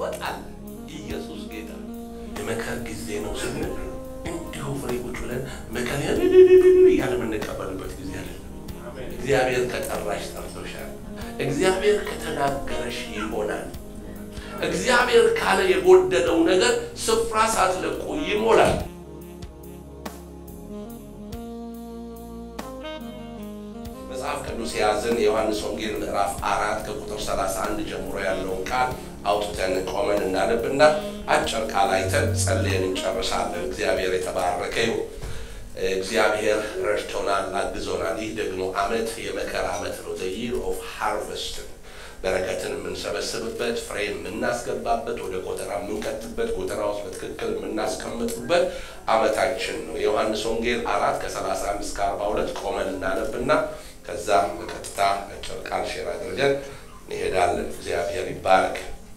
ትወጣለህ። ኢየሱስ ጌታ። የመከር ጊዜ ነው ስንል እንዲሁ ፍሬ ቁጭ ብለን መከር እያለ የምንቀበልበት ጊዜ አለ። እግዚአብሔር ከጠራሽ ጠርቶሻል። እግዚአብሔር ከተናገረሽ ይሆናል። እግዚአብሔር ካለ የጎደለው ነገር ስፍራ ሳትለቁ ይሞላል። መጽሐፍ ቅዱስ የያዝን የዮሐንስ ወንጌል ምዕራፍ አራት ከቁጥር 31 ጀምሮ ያለውን ቃል አውጥተን ቆመን እናነብና አጭር ቃል አይተን ጸልየን እንጨርሳለን። እግዚአብሔር የተባረከ ይሁን። እግዚአብሔር ረድቶናል፣ አግዞናል። ይህ ደግሞ ዓመት የመከር ዓመት ነው። ዘ ይር ኦፍ ሃርቨስት በረከትን የምንሰበስብበት ፍሬ የምናስገባበት ወደ ጎተራ የምንከትበት ጎተራ ውስጥ በትክክል የምናስቀምጥበት ዓመታችን ነው። የዮሐንስ ወንጌል አራት ከ31 እስከ 42 ቆመን እናነብና ከዛ በቀጥታ አጭር ቃል ሼር አድርገን እንሄዳለን። እግዚአብሔር ይባረክ።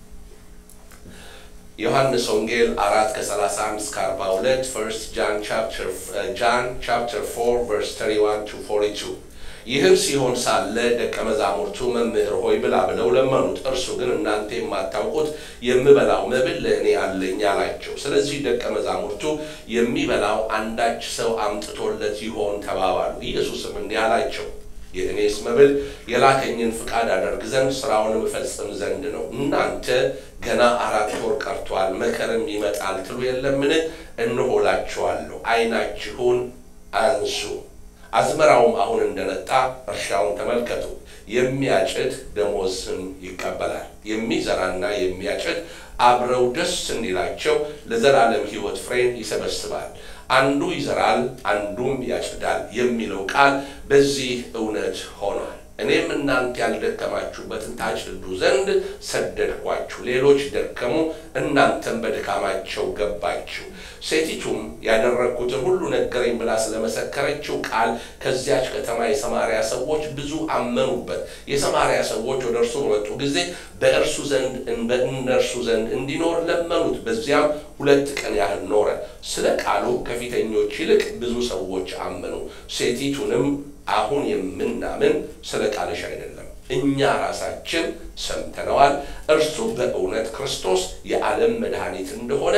ዮሐንስ ወንጌል አራት ከ31 እስከ 42 ፈርስት ጃን ቻፕተር ጃን ቻፕተር 4 ቨርስ 31 ቱ 42 ይህም ሲሆን ሳለ ደቀ መዛሙርቱ መምህር ሆይ ብላ ብለው ለመኑት። እርሱ ግን እናንተ የማታውቁት የምበላው መብል ለእኔ አለኝ አላቸው። ስለዚህ ደቀ መዛሙርቱ የሚበላው አንዳች ሰው አምጥቶለት ይሆን ተባባሉ። ኢየሱስም እንዲህ አላቸው የእኔስ መብል የላከኝን ፍቃድ አደርግ ዘንድ ስራውንም እፈጽም ዘንድ ነው። እናንተ ገና አራት ወር ቀርቷል፣ መከርም ይመጣል ትሉ የለምን? እንሆላችኋለሁ። ዓይናችሁን አንሱ፣ አዝመራውም አሁን እንደነጣ እርሻውን ተመልከቱ። የሚያጭድ ደሞዝን ይቀበላል። የሚዘራና የሚያጭድ አብረው ደስ እንዲላቸው ለዘላለም ሕይወት ፍሬን ይሰበስባል። አንዱ ይዘራል አንዱም ያጭዳል የሚለው ቃል በዚህ እውነት ሆኗል። እኔም እናንተ ያልደከማችሁበትን ታጭዱ ዘንድ ሰደድኳችሁ። ሌሎች ደከሙ፣ እናንተም በድካማቸው ገባችሁ። ሴቲቱም ያደረግኩትን ሁሉ ነገረኝ ብላ ስለመሰከረችው ቃል ከዚያች ከተማ የሰማርያ ሰዎች ብዙ አመኑበት። የሰማርያ ሰዎች ወደ እርሱ በመጡ ጊዜ በእርሱ ዘንድ በእነርሱ ዘንድ እንዲኖር ለመኑት። በዚያም ሁለት ቀን ያህል ኖረ። ስለ ቃሉ ከፊተኞች ይልቅ ብዙ ሰዎች አመኑ። ሴቲቱንም አሁን የምናምን ስለ ቃልሽ አይደለም፣ እኛ ራሳችን ሰምተነዋል። እርሱ በእውነት ክርስቶስ የዓለም መድኃኒት እንደሆነ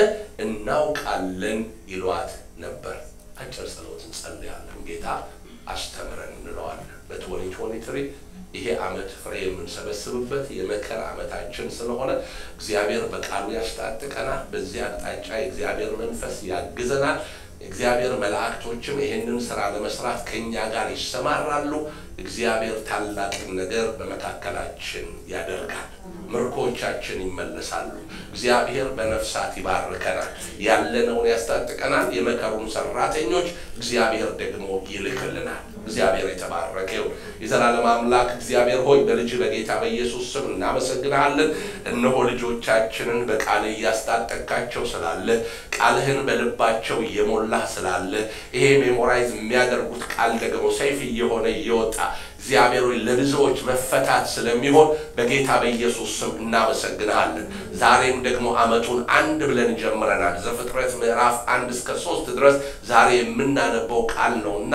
እናውቃለን ይሏት ነበር። አጭር ጸሎት እንጸልያለን። ጌታ አስተምረን እንለዋለን። በ2023 ይሄ ዓመት ፍሬ የምንሰበስብበት የመከር ዓመታችን ስለሆነ እግዚአብሔር በቃሉ ያስታጥቀናል። በዚህ አቅጣጫ የእግዚአብሔር መንፈስ ያግዘናል። እግዚአብሔር መላእክቶችም ይህንን ስራ ለመስራት ከእኛ ጋር ይሰማራሉ። እግዚአብሔር ታላቅን ነገር በመካከላችን ያደርጋል። ምርኮቻችን ይመለሳሉ። እግዚአብሔር በነፍሳት ይባርከናል። ያለነውን ያስታጥቀናል። የመከሩን ሰራተኞች እግዚአብሔር ደግሞ ይልክልናል። እግዚአብሔር የተባረከ ይሁን። የዘላለም አምላክ እግዚአብሔር ሆይ በልጅ በጌታ በኢየሱስ ስም እናመሰግናለን። እነሆ ልጆቻችንን በቃል እያስታጠቃቸው ስላለ ቃልህን በልባቸው እየሞላህ ስላለ ይሄ ሜሞራይዝ የሚያደርጉት ቃል ደግሞ ሰይፍ እየሆነ እየወጣ እግዚአብሔር ሆይ ለብዙዎች መፈታት ስለሚሆን በጌታ በኢየሱስ ስም እናመሰግንሃለን። ዛሬም ደግሞ ዓመቱን አንድ ብለን ጀምረናል። ዘፍጥረት ምዕራፍ አንድ እስከ ሶስት ድረስ ዛሬ የምናነበው ቃል ነው እና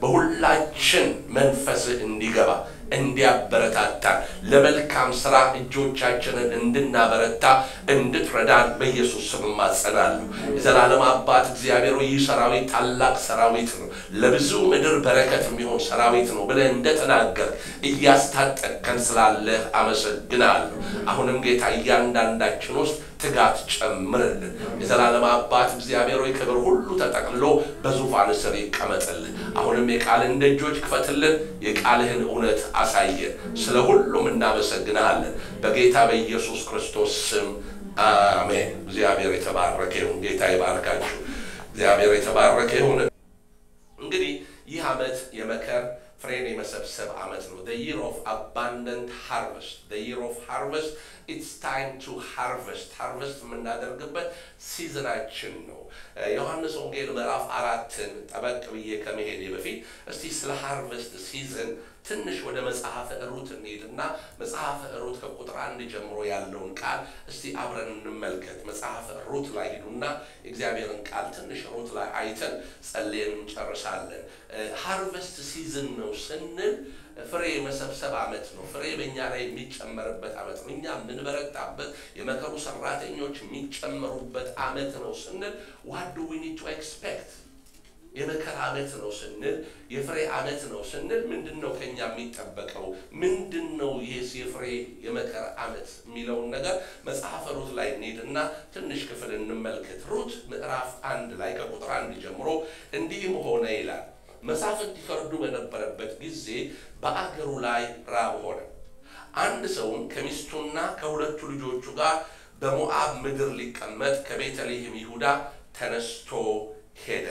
በሁላችን መንፈስህ እንዲገባ እንዲያበረታታን ለመልካም ስራ እጆቻችንን እንድናበረታ እንድትረዳን በኢየሱስ ስም እማጸናለሁ። የዘላለም አባት እግዚአብሔር ይህ ሰራዊት ታላቅ ሰራዊት ነው፣ ለብዙ ምድር በረከት የሚሆን ሰራዊት ነው ብለህ እንደተናገር እያስታጠቅከን ስላለህ አመሰግናለሁ። አሁንም ጌታ እያንዳንዳችን ውስጥ ትጋት ጨምርልን። የዘላለም አባት እግዚአብሔር ሆይ ክብር ሁሉ ተጠቅልሎ በዙፋን ስር ይቀመጥልን። አሁንም የቃልን ደጆች ክፈትልን፣ የቃልህን እውነት አሳየን። ስለ ሁሉም እናመሰግንሃለን በጌታ በኢየሱስ ክርስቶስ ስም አሜን። እግዚአብሔር የተባረከ ይሁን። ጌታ ይባርካችሁ። እግዚአብሔር የተባረከ ይሁን። እንግዲህ ይህ ዓመት የመከር ፍሬን የመሰብሰብ ዓመት ነው። the year of abundant harvest the year of harvest it's time to harvest harvest የምናደርግበት ሲዝናችን ነው። ዮሐንስ ወንጌል ምዕራፍ አራትን ጠበቅ ብዬ ከመሄዴ በፊት እስቲ ስለ ሃርቨስት ሲዝን ትንሽ ወደ መጽሐፈ ሩት እንሄድና መጽሐፈ ሩት ከቁጥር አንድ ጀምሮ ያለውን ቃል እስቲ አብረን እንመልከት። መጽሐፈ ሩት ላይ ሂዱና የእግዚአብሔርን ቃል ትንሽ ሩት ላይ አይተን ጸልየን እንጨርሳለን። ሃርቨስት ሲዝን ነው ስንል ፍሬ የመሰብሰብ ዓመት ነው። ፍሬ በእኛ ላይ የሚጨመርበት ዓመት ነው። እኛ የምንበረታበት የመከሩ ሰራተኞች የሚጨመሩበት ዓመት ነው ስንል ዋት ዱ ዊ ኒድ ቱ ኤክስፔክት የመከራ ዓመት ነው ስንል የፍሬ ዓመት ነው ስንል ምንድን ነው ከኛ የሚጠበቀው? ምንድን ነው ይህ የፍሬ የመከራ ዓመት የሚለውን ነገር መጽሐፈ ሩት ላይ እንሂድና ትንሽ ክፍል እንመልከት። ሩት ምዕራፍ አንድ ላይ ከቁጥር አንድ ጀምሮ እንዲህም ሆነ ይላል። መሳፍንት ይፈርዱ በነበረበት ጊዜ በአገሩ ላይ ራብ ሆነ። አንድ ሰውም ከሚስቱና ከሁለቱ ልጆቹ ጋር በሞዓብ ምድር ሊቀመጥ ከቤተልሔም ይሁዳ ተነስቶ ሄደ።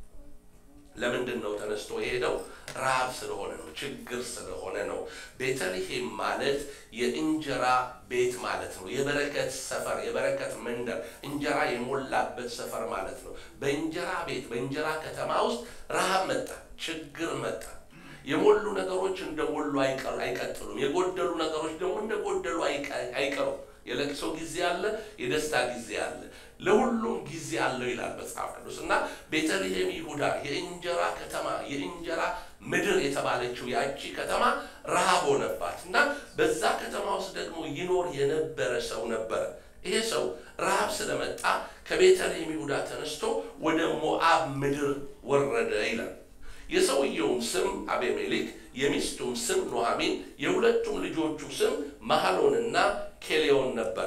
ለምንድን ነው ተነስቶ የሄደው? ረሃብ ስለሆነ ነው። ችግር ስለሆነ ነው። ቤተልሔም ማለት የእንጀራ ቤት ማለት ነው። የበረከት ሰፈር፣ የበረከት መንደር፣ እንጀራ የሞላበት ሰፈር ማለት ነው። በእንጀራ ቤት፣ በእንጀራ ከተማ ውስጥ ረሃብ መጣ፣ ችግር መጣ። የሞሉ ነገሮች እንደሞሉ አይቀጥሉም። የጎደሉ ነገሮች ደግሞ እንደጎደሉ አይቀሩም። የለቅሶ ጊዜ አለ፣ የደስታ ጊዜ አለ። ለሁሉም ጊዜ አለው ይላል መጽሐፍ ቅዱስ እና ቤተልሔም ይሁዳ የእንጀራ ከተማ የእንጀራ ምድር የተባለችው ያቺ ከተማ ረሃብ ሆነባት እና በዛ ከተማ ውስጥ ደግሞ ይኖር የነበረ ሰው ነበረ። ይሄ ሰው ረሃብ ስለመጣ ከቤተልሔም ይሁዳ ተነስቶ ወደ ሞዓብ ምድር ወረደ ይላል። የሰውየውም ስም አቤሜሌክ፣ የሚስቱም ስም ኑኃሚን፣ የሁለቱም ልጆቹ ስም መሐሎንና ኬሌዮን ነበር።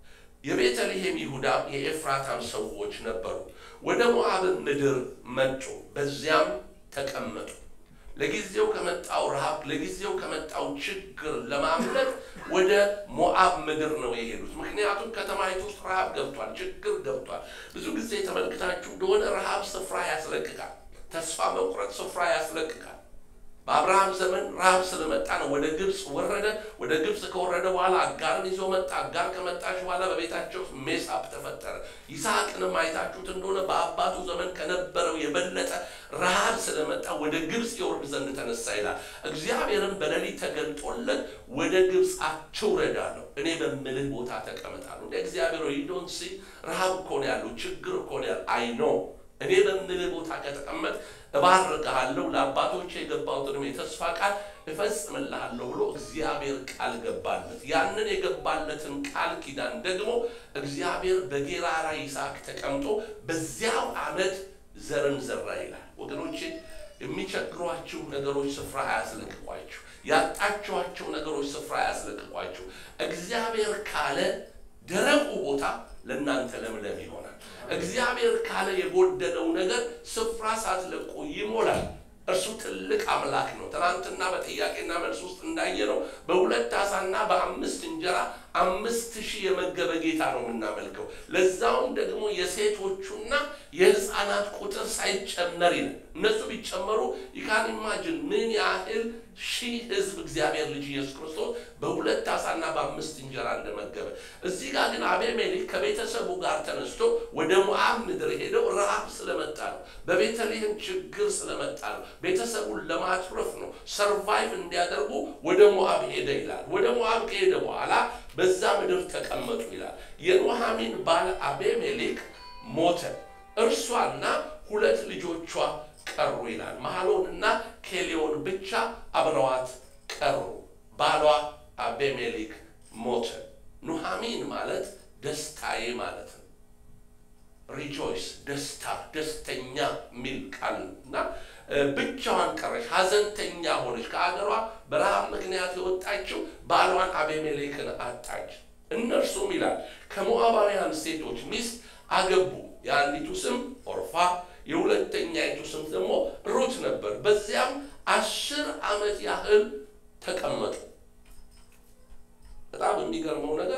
የቤተልሔም ይሁዳ የኤፍራታም ሰዎች ነበሩ። ወደ ሞዓብ ምድር መጡ፣ በዚያም ተቀመጡ። ለጊዜው ከመጣው ረሃብ፣ ለጊዜው ከመጣው ችግር ለማምለጥ ወደ ሞዓብ ምድር ነው የሄዱት። ምክንያቱም ከተማይቱ ውስጥ ረሃብ ገብቷል፣ ችግር ገብቷል። ብዙ ጊዜ ተመልክታችሁ እንደሆነ ረሃብ ስፍራ ያስለቅቃል። ተስፋ መቁረጥ ስፍራ ያስለቅቃል። በአብርሃም ዘመን ረሃብ ስለመጣ ነው ወደ ግብፅ ወረደ። ወደ ግብፅ ከወረደ በኋላ አጋርን ይዞ መጣ። አጋር ከመጣች በኋላ በቤታቸው ሜሳፕ ተፈጠረ። ይስሐቅንም አይታችሁት እንደሆነ በአባቱ ዘመን ከነበረው የበለጠ ረሃብ ስለመጣ ወደ ግብፅ የወርድ ዘንድ ተነሳ ይላል። እግዚአብሔርም በሌሊት ተገልጦለት ወደ ግብፅ አትውረድ አለው። እኔ በምልህ ቦታ ተቀመጣለሁ። እንደ እግዚአብሔር ዶንት ሲ ረሃብ እኮ ነው ያለው፣ ችግር እኮ ነው ያለው። አይ ኖ እኔ በምልህ ቦታ ከተቀመጥ እባርክሃለሁ ለአባቶች የገባሁትን የተስፋ ቃል እፈጽምልሃለሁ ብሎ እግዚአብሔር ቃል ገባለት። ያንን የገባለትን ቃል ኪዳን ደግሞ እግዚአብሔር በጌራራ ይስሐቅ ተቀምጦ በዚያው ዓመት ዘርን ዘራ ይላል። ወገኖቼ የሚቸግሯችሁ ነገሮች ስፍራ አያስለቅቋችሁ። ያጣችኋቸው ነገሮች ስፍራ አያስለቅቋችሁ። እግዚአብሔር ካለ ደረቁ ቦታ ለእናንተ ለምለም ይሆናል። እግዚአብሔር ካለ የጎደለው ነገር ስፍራ ሳትለቁ ይሞላል። እርሱ ትልቅ አምላክ ነው። ትናንትና በጥያቄና መልስ ውስጥ እንዳየነው በሁለት ዓሣና በአምስት እንጀራ አምስት ሺህ የመገበ ጌታ ነው የምናመልከው። ለዛውም ደግሞ የሴቶቹና የሕፃናት ቁጥር ሳይጨመር ይላል። እነሱ ቢጨመሩ ይካን ኢማጅን ምን ያህል ሺህ ሕዝብ እግዚአብሔር ልጅ ኢየሱስ ክርስቶስ በሁለት ዓሣና በአምስት እንጀራ እንደመገበ። እዚህ ጋር ግን አቤሜሌክ ከቤተሰቡ ጋር ተነስቶ ወደ ሞዓብ ምድር ሄደው ረሃብ ስለመጣ ነው። በቤተልሔም ችግር ስለመጣ ነው። ቤተሰቡን ለማትረፍ ነው። ሰርቫይቭ እንዲያደርጉ ወደ ሞዓብ ሄደ ይላል። ወደ ሞዓብ ከሄደ በኋላ በዛ ምድር ተቀመጡ ይላል። የኑኃሚን ባል አቤሜሌክ ሞተ፣ እርሷና ሁለት ልጆቿ ቀሩ ይላል። መሐሎን እና ኬሌዮን ብቻ አብረዋት ቀሩ። ባሏ አቤሜሌክ ሞተ። ኑኃሚን ማለት ደስታዬ ማለት ነው። ሪጆይስ ደስታ፣ ደስተኛ የሚል ቃል እና ብቻዋን ቀረች፣ ሀዘንተኛ ሆነች። ከአገሯ በረሃብ ምክንያት የወጣችው ባሏን አቤሜሌክን አጣች። እነርሱም ይላል ከሞዓባውያን ሴቶች ሚስት አገቡ። የአንዲቱ ስም ኦርፋ የሁለተኛይቱ ስም ደግሞ ሩት ነበር። በዚያም አስር ዓመት ያህል ተቀመጡ። በጣም የሚገርመው ነገር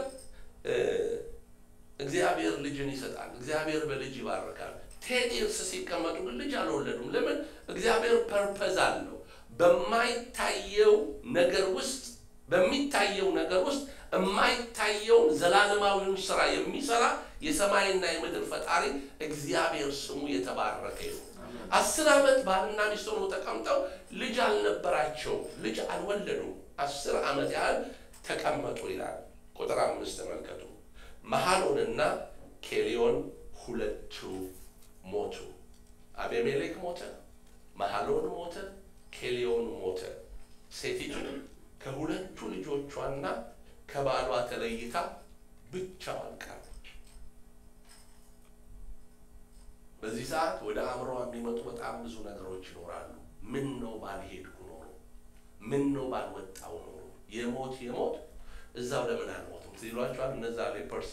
እግዚአብሔር ልጅን ይሰጣል። እግዚአብሔር በልጅ ይባርካል። ቴን ይርስ ሲቀመጡ ግን ልጅ አልወለዱም። ለምን? እግዚአብሔር ፐርፐዝ አለው። በማይታየው ነገር ውስጥ በሚታየው ነገር ውስጥ የማይታየውን ዘላለማዊውን ስራ የሚሰራ የሰማይና የምድር ፈጣሪ እግዚአብሔር ስሙ የተባረከ ይሁን። አስር ዓመት ባልና ሚስት ሆነው ተቀምጠው ልጅ አልነበራቸውም፣ ልጅ አልወለዱም። አስር ዓመት ያህል ተቀመጡ ይላል። ቁጥር አምስት ተመልከቱ። መሐሎንና ኬሌዮን ሁለቱ ሞቱ። አቤሜሌክ ሞተ፣ መሐሎን ሞተ፣ ኬሌዮን ሞተ። ሴቲቱ ከሁለቱ ልጆቿና ከባሏ ተለይታ ብቻዋን ቀረች። በዚህ ሰዓት ወደ አእምሮ የሚመጡ በጣም ብዙ ነገሮች ይኖራሉ። ምን ነው ባልሄድኩ ኖሮ፣ ምን ነው ባልወጣው ኖሮ፣ የሞት የሞት እዛው ለምን አልሞትም ሲሏቸዋል። እነዛ ሌፐርሲ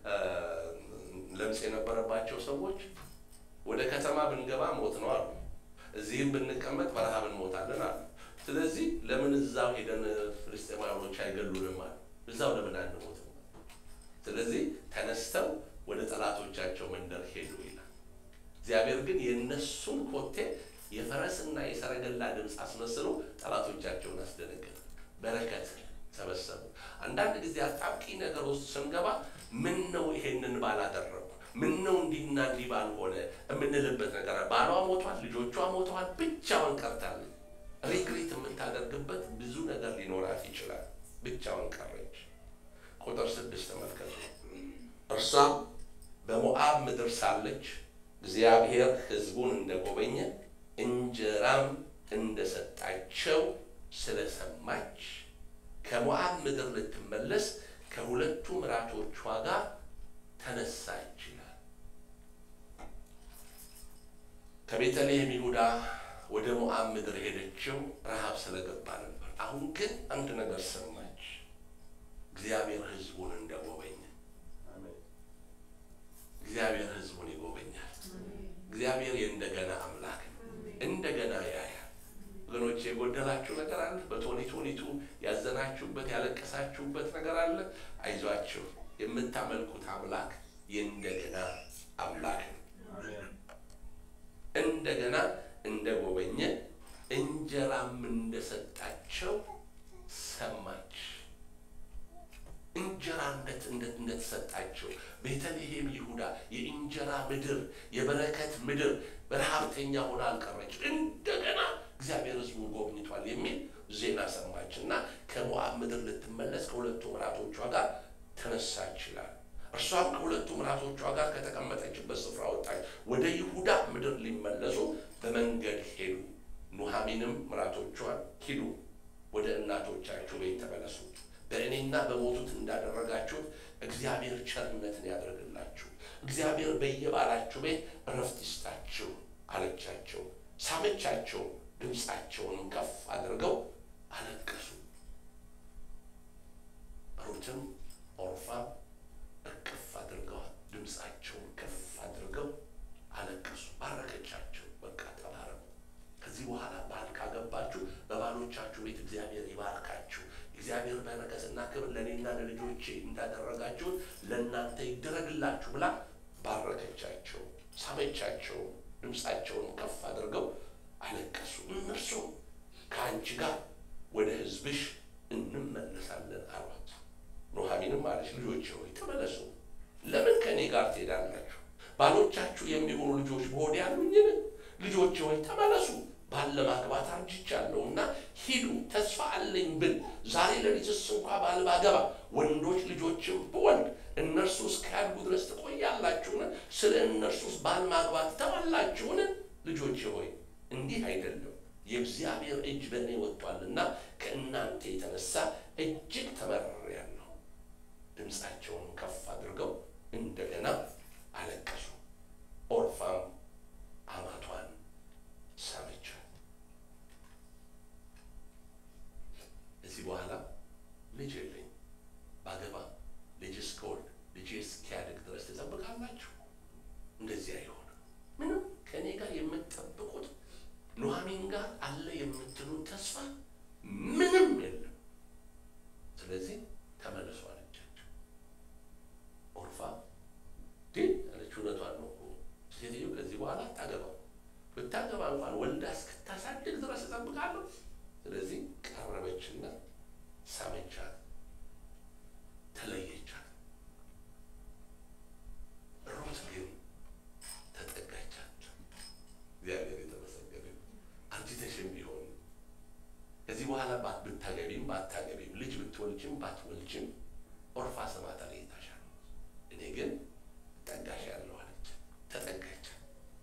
ለምጽ የነበረባቸው ሰዎች ወደ ከተማ ብንገባ ሞት ነው አሉ። እዚህም ብንቀመጥ በረሃብ እንሞታለን አሉ። ስለዚህ ለምን እዛው ሄደን ፍልስጤማውያኖች አይገሉንም አሉ። እዛው ለምን አንሞትም? ስለዚህ ተነስተው ወደ ጠላቶቻቸው መንደር ሄዱ ይላል። እግዚአብሔር ግን የእነሱን ኮቴ የፈረስና የሰረገላ ድምፅ አስመስሎ ጠላቶቻቸውን አስደነገጠ። በረከት ሰበሰቡ። አንዳንድ ጊዜ አጣብቂ ነገር ውስጥ ስንገባ ምን ነው ይሄንን ባላደረጉ፣ ምን ነው እንዲህና እንዲህ ባልሆነ የምንልበት ነገር ባሏ ሞቷል፣ ልጆቿ ሞተዋል፣ ብቻውን ቀርታለች። ሪግሪት የምታደርግበት ብዙ ነገር ሊኖራት ይችላል። ብቻውን ቀረች። ቁጥር ስድስት ተመልከቱ። እርሷም በሞዓብ ምድር ሳለች እግዚአብሔር ሕዝቡን እንደጎበኘ እንጀራም እንደሰጣቸው ስለሰማች ከሞዓብ ምድር ልትመለስ ከሁለቱ ምራቶቿ ጋር ተነሳች ይላል። ከቤተልሔም ይሁዳ ወደ ሞዓብ ምድር ሄደችው ረሃብ ስለገባ ነበር። አሁን ግን አንድ ነገር ሰማች፣ እግዚአብሔር ሕዝቡን እንደጎበኘ። እግዚአብሔር ሕዝቡን ይጎበኛል። እግዚአብሔር የእንደገና አምላክ ነው። እንደገና ያያል። ወገኖች የጎደላችሁ ነገር አለ። በቶኒ ቶኒቱ ያዘናችሁበት ያለቀሳችሁበት ነገር አለ። አይዟችሁ፣ የምታመልኩት አምላክ የእንደገና አምላክ ነው። እንደገና እንደጎበኘ እንጀራም እንደሰጣቸው ሰማች። እንጀራ እንደተሰጣቸው ቤተልሔም ይሁዳ የእንጀራ ምድር፣ የበረከት ምድር በረሃብተኛ ሆና አልቀረች። እንደገና እግዚአብሔር ሕዝቡን ጎብኝቷል የሚል ዜና ሰማች እና ከሞዓብ ምድር ልትመለስ ከሁለቱ ምራቶቿ ጋር ተነሳች ይላል። እርሷም ከሁለቱ ምራቶቿ ጋር ከተቀመጠችበት ስፍራ ወጣች። ወደ ይሁዳ ምድር ሊመለሱ በመንገድ ሄዱ። ኑሃሚንም ምራቶቿን ሂዱ፣ ወደ እናቶቻችሁ ቤት ተመለሱ፣ በእኔና በሞቱት እንዳደረጋችሁት እግዚአብሔር ቸርነትን ያደርግላችሁ፣ እግዚአብሔር በየባላችሁ ቤት እረፍት ይስጣችሁ አለቻቸው። ሳመቻቸው፣ ድምፃቸውንም ከፍ አድርገው አለቀሱ። ሩትም ኦርፋም እቅፍ አድርገዋል። ድምፃቸውን ከፍ አድርገው አለቀሱ። ባረከቻቸው። በቃ ተባረኩ። ከዚህ በኋላ ባል ካገባችሁ በባሎቻችሁ ቤት እግዚአብሔር ይባርካችሁ። እግዚአብሔር በረከትና ክብር ለእኔና ለልጆቼ እንዳደረጋችሁት ለእናንተ ይደረግላችሁ ብላ ባረከቻቸው፣ ሳመቻቸው። ድምፃቸውን ከፍ አድርገው አለቀሱ። እነርሱም ከአንቺ ጋር ወደ ሕዝብሽ እንመለሳለን አሏት። ኑሃሚንም አለች፣ ልጆች ሆይ ተመለሱ። ለምን ከእኔ ጋር ትሄዳላችሁ? ባሎቻችሁ የሚሆኑ ልጆች በሆድ ያሉኝን? ልጆች ሆይ ተመለሱ። ባል ለማግባት አርጅቻለሁ እና ሂዱ። ተስፋ አለኝ ብል ዛሬ ሌሊትስ እንኳ ባል ባገባ ወንዶች ልጆችም ብወልድ እነርሱ እስኪያድጉ ድረስ ትቆያላችሁን? ስለ እነርሱስ ባል ማግባት ተባላችሁን? ልጆች ሆይ እንዲህ አይደለም የእግዚአብሔር እጅ በእኔ ወጥቷልና ከእናንተ የተነሳ እጅግ ተመርሬያለሁ። ድምፃቸውን ከፍ አድርገው እንደገና አለቀሱ። ኦርፋም አማቷን ሳመቻት። እዚህ በኋላ ልጅ የለኝ ባገባ ልጅ እስከወልድ ልጅ እስኪያድግ ድረስ ትጠብቃላችሁ? እንደዚህ አይሆንም። ምንም ከእኔ ጋር የምትጠብቁት ኑሃሚን ጋር አለ የምትሉት ተስፋ ምንም የለም። ስለዚህ ተመለሱ አለቻቸው። ኦርፋ ግን አለች፣ እውነቷን ነው። ሴትዮ ከዚህ በኋላ አታገባም። ብታገባ እንኳን ወልዳ እስክታሳድግ ድረስ እጠብቃለሁ። ስለዚህ ቀረበችና ሳመቻት፣ ተለየቻት። ሩት ግን ተጠጋቻቸው። እግዚአብሔር የተመሰገነ አርጅተሽም ቢሆን ከዚህ በኋላ ብታገቢም ባታገቢም ልጅ ብትወልጅም ባትወልጅም ኦርፋ ስማ ተለይታሻል። እኔ ግን ጠጋሽ ያለው አለች። ተጠጋች።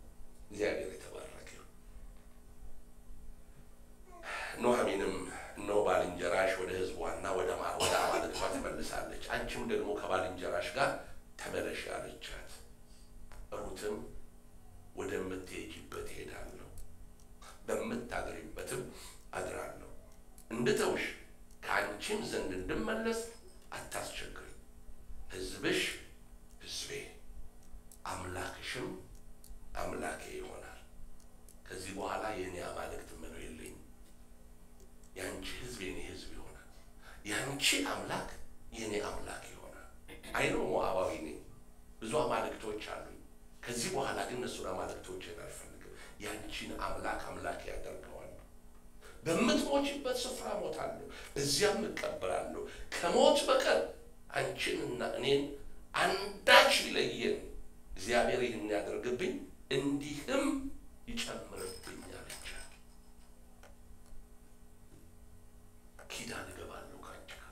እግዚአብሔር የተባረከ ኑሃሚንም እነሆ ባልንጀራሽ ወደ ሕዝቧና ወደ አማልክቷ ተመልሳለች። አንቺም ደግሞ ከባልንጀራሽ ጋር ተመለሽ አለቻት። ሩትም ወደምትሄጂበት እሄዳለሁ፣ በምታድሪበትም አድራለሁ። እንድተውሽ ከአንቺም ዘንድ እንድመለስ አታስቸግሪ። ሕዝብሽ ሕዝቤ አምላክሽም አምላኬ ይሆናል። ከዚህ በኋላ የእኔ አማልክት ምነው የለኝም። የአንቺ ሕዝብ የኔ ሕዝብ ይሆናል። የአንቺ አምላክ የኔ አምላክ ይሆናል። አይኖ ሞዓባዊ ነኝ፣ ብዙ አማልክቶች አሉኝ። ከዚህ በኋላ ግን እነሱን አማልክቶችን አልፈልግም። የአንቺን አምላክ አምላክ ያደርገዋል። በምትሞችበት ስፍራ ሞታለሁ፣ እዚያም እቀበላለሁ። ከሞት በቀር አንቺንና እኔን አንዳች ቢለየን እግዚአብሔር ይህን ያደርግብኝ እንዲህም ይጨምርብኝ አለቻት። ኪዳን እገባለሁ ከአንቺ ጋር።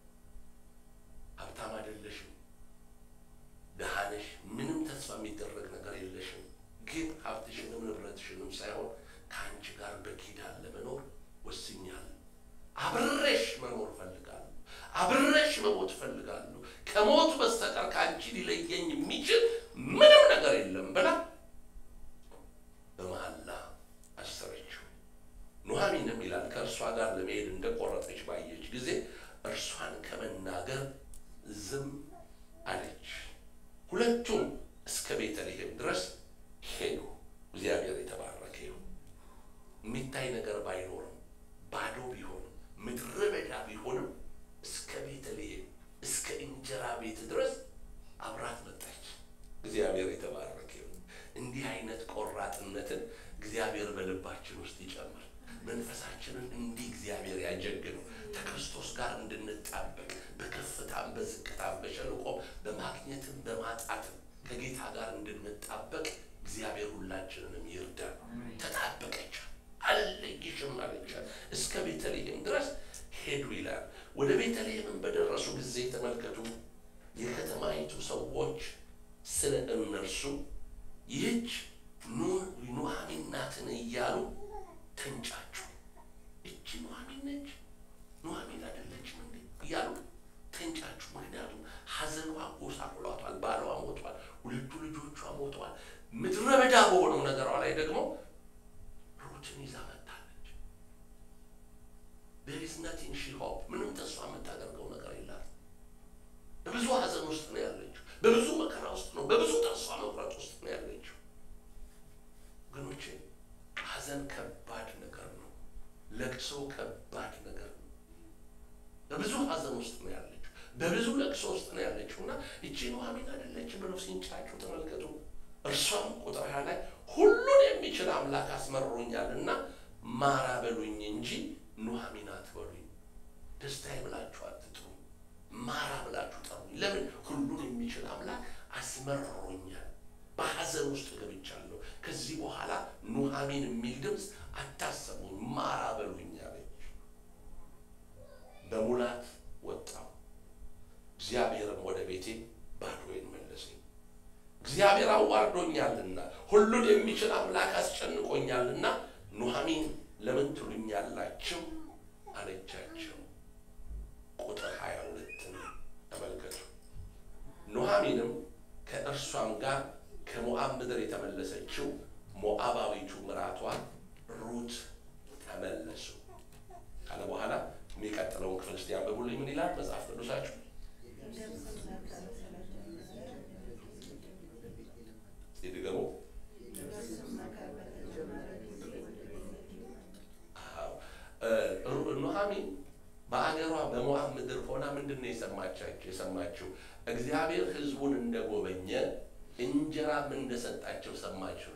ሀብታም አይደለሽም፣ ደሃ ነሽ፣ ምንም ተስፋ የሚደረግ ነገር የለሽም። ግን ሀብትሽንም ንብረትሽንም ሳይሆን ከአንቺ ጋር በኪዳን ለመኖር ወስኛለሁ። አብሬሽ መኖር እፈልጋለሁ። አብሬሽ መሞት እፈልጋለሁ። ከሞት በስተቀር ከአንቺ ሊለየኝ የሚችል ምንም ነገር የለም ብላ በመሐላ አሰረችው። ኑኃሚንም ይላል ከእርሷ ጋር ለመሄድ እንደቆረጠች ባየች ጊዜ እርሷን ከመናገር ዝም አለች። ሁለቱም እስከ ቤተልሔም ድረስ ሄዱ። እግዚአብሔር የተባረከ ይሁን። የሚታይ ነገር ባይኖርም ባዶ ቢሆንም ምድረ በዳ ቢሆንም እስከ ቤተልሔም እስከ እንጀራ ቤት ድረስ አብራት መጣች። እግዚአብሔር የተባረከ ይሁን። እንዲህ አይነት ቆራጥነትን እግዚአብሔር በልባችን ውስጥ ይጨምር። መንፈሳችንን እንዲህ እግዚአብሔር ያጀግነው ከክርስቶስ ጋር እንድንጣበቅ በከፍታም በዝቅታም በሸለቆም በማግኘትም በማጣትም ከጌታ ጋር እንድንጣበቅ እግዚአብሔር ሁላችንንም ይርዳል። ተጣበቀች፣ አልለይሽም አለቻት። እስከ ቤተልሔም ድረስ ሄዱ ይላል። ወደ ቤተልሔምን በደረሱ ጊዜ ተመልከቱ፣ የከተማይቱ ሰዎች ስለ እነርሱ ይህች ኑኃሚን ናትን እያሉ ተንጫጩ። እቺ ኑኃሚን ነች፣ ኑኃሚን አይደለችም እንዴ እያሉ ተንጫጩ። ምክንያቱም ሐዘኗ ጎሳቁሏታል። ባሏ ሞቷል፣ ሁለቱ ልጆቿ ሞተዋል። ምድረ በዳ በሆነው ነገሯ ላይ ደግሞ ሩትን ይዛ መጣለች። there is nothing she hope ምንም ተስፋ የምታደርገው ነገር የላት። በብዙ ሐዘን ውስጥ ነው ያለችው። በብዙ መከራ ውስጥ ነው፣ በብዙ ተስፋ መቁረጥ ውስጥ ነው ያለችው። ወገኖቼ ሐዘን ከባድ ነገር ነው። ለቅሶ ከባድ ነገር ነው። በብዙ ሐዘን ውስጥ ነው ያለችው። በብዙ ለቅሶ ውስጥ ነው ያለችው እና እቺ ኑኃሚን አይደለችም ብለው ሲንጫጩ ተመልከቱ። እርሷም ቁጥር ሃያ ላይ ሁሉን የሚችል አምላክ አስመርሮኛልና ማራ በሉኝ እንጂ ኑኃሚን አትበሉኝ። ደስታዬ ብላችሁ አትጥሩ፣ ማራ ብላችሁ ጠሩኝ። ለምን? ሁሉን የሚችል አምላክ አስመርሮኛል። በሐዘን ውስጥ ገብቻለሁ። ከዚህ በኋላ ኑኃሚን የሚል ድምፅ አታሰሙኝ፣ ማራ በሉኝ አለች። በሙላት ወጣው፣ እግዚአብሔርም ወደ ቤቴ ባዶዬን መለሰኝ። እግዚአብሔር አዋርዶኛልና ሁሉን የሚችል አምላክ አስጨንቆኛልና ኑኃሚን ለምን ትሉኛላችሁ አለቻቸው። ቁጥር ሀያ ሁለትን ተመልከቱ። ኑኃሚንም ከእርሷም ጋር ከሞዓብ ምድር የተመለሰችው ሞዓባዊቱ ምራቷ ሩት ተመለሱ ካለ በኋላ የሚቀጥለውን ክፍል እስቲ አንብቡልኝ። ምን ይላል መጽሐፍ ቅዱሳችሁ? ይድገሙ። ኑኃሚን በአገሯ በሞዓብ ምድር ሆና ምንድን ነው የሰማቻቸው የሰማችው? እግዚአብሔር ሕዝቡን እንደጎበኘ እንጀራም እንደሰጣቸው ሰማችው።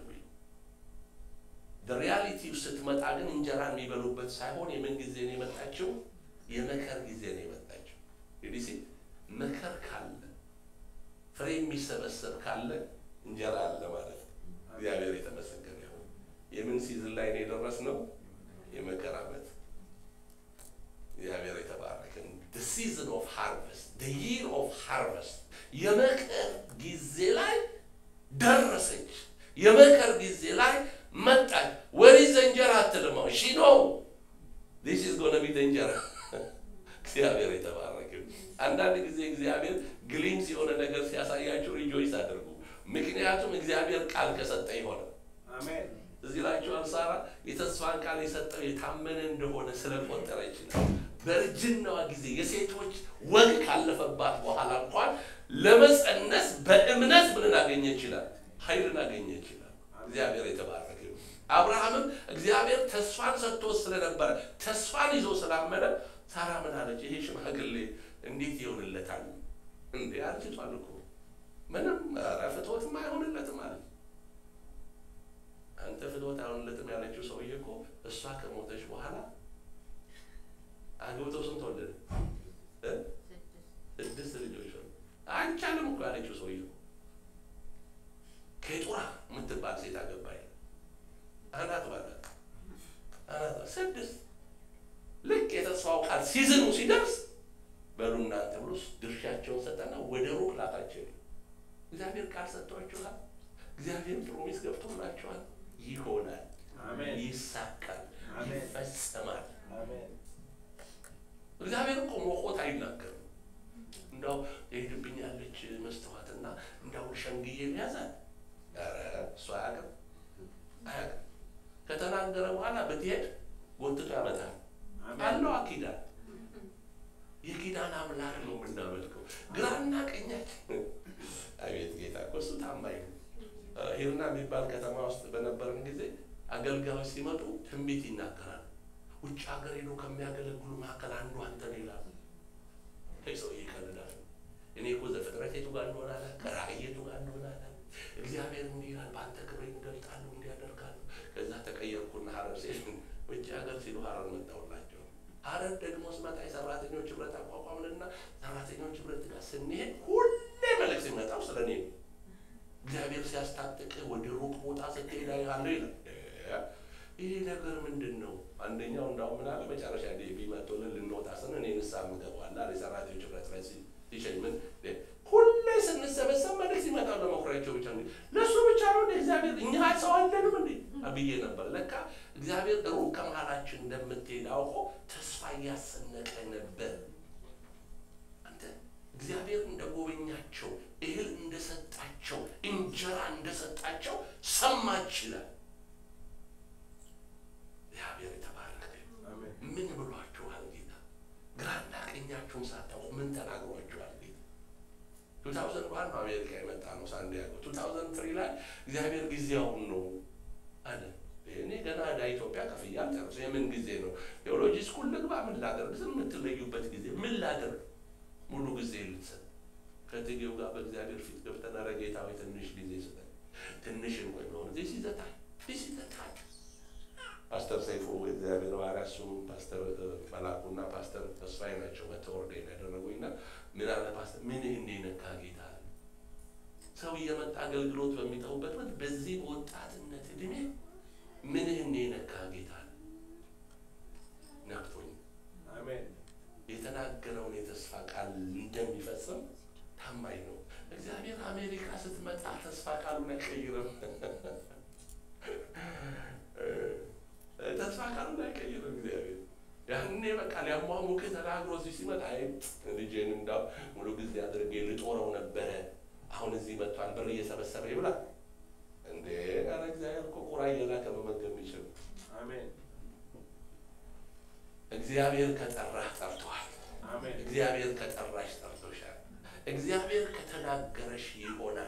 ሪያሊቲው ስትመጣ ግን እንጀራ የሚበሉበት ሳይሆን የምን ጊዜ ነው የመጣችው? የመከር ጊዜ ነው የመጣችው። እንግዲህ መከር ካለ ፍሬ የሚሰበሰብ ካለ እንጀራ አለ ማለት ነው። እግዚአብሔር የተመሰገነ ይሁን። የምን ሲዝን ላይ ነው የደረስነው? የመከር ዓመት። እግዚአብሔር የተባረከ the season of harvest the year of harvest የመከር ጊዜ ላይ ደረሰች። የመከር ጊዜ ላይ መጣች። ወሪዝ እንጀራ አትልማው ሺ ነው this is going to be the እንጀራ እግዚአብሔር የተባረከ ይሁን። አንዳንድ ጊዜ እግዚአብሔር ግሊምስ የሆነ ነገር ሲያሳያችሁ ሪጆይስ አድርጉ። ምክንያቱም እግዚአብሔር ቃል ከሰጠ ይሆናል። አሜን እዚህ ላችኋል። ሳራ የተስፋን ቃል የሰጠው የታመነ እንደሆነ ስለቆጠረ ይችላል። በእርጅናዋ ጊዜ የሴቶች ወግ ካለፈባት በኋላ እንኳን ለመጸነስ በእምነት ምንን አገኘ ይችላል? ኃይልን አገኘ ይችላል። እግዚአብሔር የተባረከ ይሁን። አብርሃምም እግዚአብሔር ተስፋን ሰጥቶ ስለነበረ ተስፋን ይዞ ስላመነ ሳራ ምን አለች? ይሄ ሽማግሌ እንዴት ይሆንለታል? እንዴ አርጅቷል እኮ ምንም ኧረ ፍትወትም አይሆንለትም አለ። አንተ ፍትወት አይሆንለትም ያለችው ሰውዬ እኮ እሷ ከሞተች በኋላ አግብተው ስንት ወለደ? እ? ስድስት ልጆች ሆኑ። አይቻልም እኮ ያለችው ሰውዬ እኮ ኬጡራ የምትባል ሴት አገባኝ አናት ባላት አናት ስድስት ልክ የተስፋው ቃል ሲዝኑ ሲደርስ በሉ እናንተ ብሎ ድርሻቸውን ሰጠና ወደ ሩቅ ላካቸው። እግዚአብሔር ቃል ሰጥቷችኋል። እግዚአብሔር ፕሮሚስ ገብቶላችኋል። ይሆናል፣ አሜን ይሳካል፣ አሜን። ይፈጸማል። አሜን እግዚአብሔር እኮ ሞቆት አይናገርም። እንዳው የሄድብኛለች መስተዋትና እንዳው ሸንግዬ ያዛል። ኧረ እሱ አያውቅም አያውቅም። ከተናገረ በኋላ ብትሄድ ጎትቶ ያመጣል። አለው ኪዳን የኪዳን አምላክ ነው የምናመልከው። ግራና ቀኛችን አቤት ጌታ እኮ እሱ ታማኝ ነው። ሂርና የሚባል ከተማ ውስጥ በነበረን ጊዜ አገልጋዮች ሲመጡ ትንቢት ይናገራል። ውጭ ሀገር ሄዶ ከሚያገለግሉ መካከል አንዱ አንተ ነው ይላሉ። ይህ ሰውዬ ይቀልዳል። እኔ እኮ ዘፍጥረት የቱ ጋር እንደሆነ አለ ከራእይ የቱ ጋር እንደሆነ አለ እግዚአብሔር እንዲህ ይላል፣ በአንተ ክብር ይገልጣሉ፣ እንዲህ ያደርጋሉ። ከዛ ተቀየርኩና ሀረር ሴ ውጭ ሀገር ሲሉ ሀረር መጣሁላቸው። ሀረር ደግሞ ስመጣ የሰራተኞች ህብረት አቋቋምንና ሰራተኞች ህብረት ጋር ስንሄድ ሁሌ መልእክት ሲመጣው ስለ እኔ ነው። እግዚአብሔር ሲያስታጥቅ ወደ ሩቅ ቦታ ስትሄድ አያለሁ ይላል። ይሄ ነገር ምንድን ነው? አንደኛው እንዳውም ምን አለ መጨረሻ ዴ ቢመጡልን ልንወጣ ስን እኔ ንስሓ የምገባዋል አለ የሰራተኞች ህብረት ላይ ሲሸኝ ምን ሁሌ ስንሰበሰብ መልእክት ይመጣው ለመኩሪያቸው ብቻ እንግዲህ ለእሱ ብቻ ነው እንደ እግዚአብሔር እኛ ሰው አለንም እንዴ ብዬ ነበር። ለካ እግዚአብሔር ሩቅ ከመሀላችን እንደምትሄድ አውቆ ተስፋ እያሰነቀ ነበር። አንተ እግዚአብሔር እንደጎበኛቸው እህል እንደሰጣቸው እንጀራ እንደሰጣቸው ሰማች ይላል። እግዚአብሔር የተባረከ አሜን ምን ብሏችኋል ጌታ? ግራና ቀኛችሁን ሳታውቁ ምን ተናግሯችኋል ጌታ? ቱ ታውዘንድ ዋን ነው አሜሪካ የመጣ ነው ሳንዲያጎ። ቱ ታውዘንድ ትሪ ላይ እግዚአብሔር ጊዜያውን ነው አለ። እኔ ገና ወደ ኢትዮጵያ ከፍያ አልጨርስ የምን ጊዜ ነው? ቴዎሎጂ ስኩል ልግባ? ምን ላደርግ? ዝም የምትለዩበት ጊዜ ምን ላደርግ? ሙሉ ጊዜ ልትሰጥ ከትጌው ጋር በእግዚአብሔር ፊት ገብተን ኧረ ጌታ ሆይ ትንሽ ጊዜ ስጠን፣ ትንሽ እንቆይ ነው ዚህ ሲዘታል ዚህ ሲዘታል ፓስተር ሰይፉ እግዚአብሔር ባሪያ እሱም ፓስተር መላኩና ፓስተር ተስፋዬ ናቸው መተወርደ ያደረጉኝና ምን አለ ፓስተር ምን እንደ ነካ ጌታ አለ። ሰው እየመጣ አገልግሎት በሚተውበት ወቅት በዚህ በወጣትነት እድሜ ምን እንደ ነካ ጌታ አለ። ነክቶኝ አሜን የተናገረውን የተስፋ ቃል እንደሚፈጽም ታማኝ ነው። እግዚአብሔር አሜሪካ ስትመጣ ተስፋ ቃሉን አይቀይርም። ተስፋ ቃሉን አይቀይርም እግዚአብሔር። ያኔ በቃ ሊያሟሙቅ ተናግሮ እዚህ ሲመጣ አይ ልጄን እንዳው ሙሉ ጊዜ አድርጌ ልጦረው ነበረ፣ አሁን እዚህ መጥቷል፣ ብር እየሰበሰበ ይብላል እንዴ! ኧረ እግዚአብሔር እኮ ቁራ እየላከ መመገብ የሚችል አሜን እግዚአብሔር ከጠራህ ጠርቶሃል። አሜን እግዚአብሔር ከጠራሽ ጠርቶሻል። እግዚአብሔር ከተናገረሽ ይሆናል።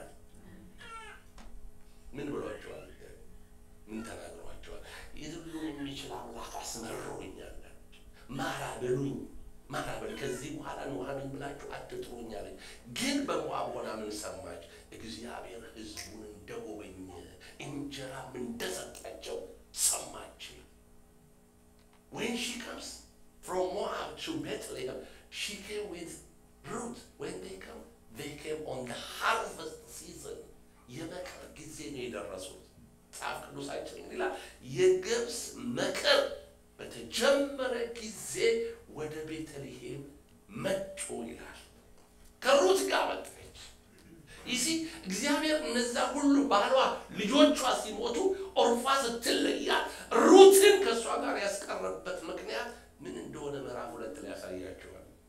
ምን ብሏቸዋል? ምን ተናግሯቸዋል? የሁሉን የሚችል አምላክ አስመርሮኛል። ማራ በሉኝ፣ ማራ በል ከዚህ በኋላ ኑኃሚን ብላችሁ አትጥሩኝ አለኝ። ግን በሞዓብ ሆና ምን ሰማች? እግዚአብሔር ሕዝቡን እንደጎበኘ እንጀራም እንደሰጣቸው ሰማች። When she comes from Moab to Bethlehem, she came with Ruth. When they come, they came on the harvest season. የመከር ጊዜ ነው የደረሱት። መጽሐፍ ቅዱሳችን ምን ይላል? የገብስ መከር በተጀመረ ጊዜ ወደ ቤተልሔም መጡ ይላል። ከሩት ጋር መጣች። ይሲ እግዚአብሔር እነዛ ሁሉ ባሏ ልጆቿ ሲሞቱ ኦርፋ ስትለያት ሩትን ከእሷ ጋር ያስቀረበት ምክንያት ምን እንደሆነ ምዕራፍ ሁለት ላይ ያሳያቸዋል።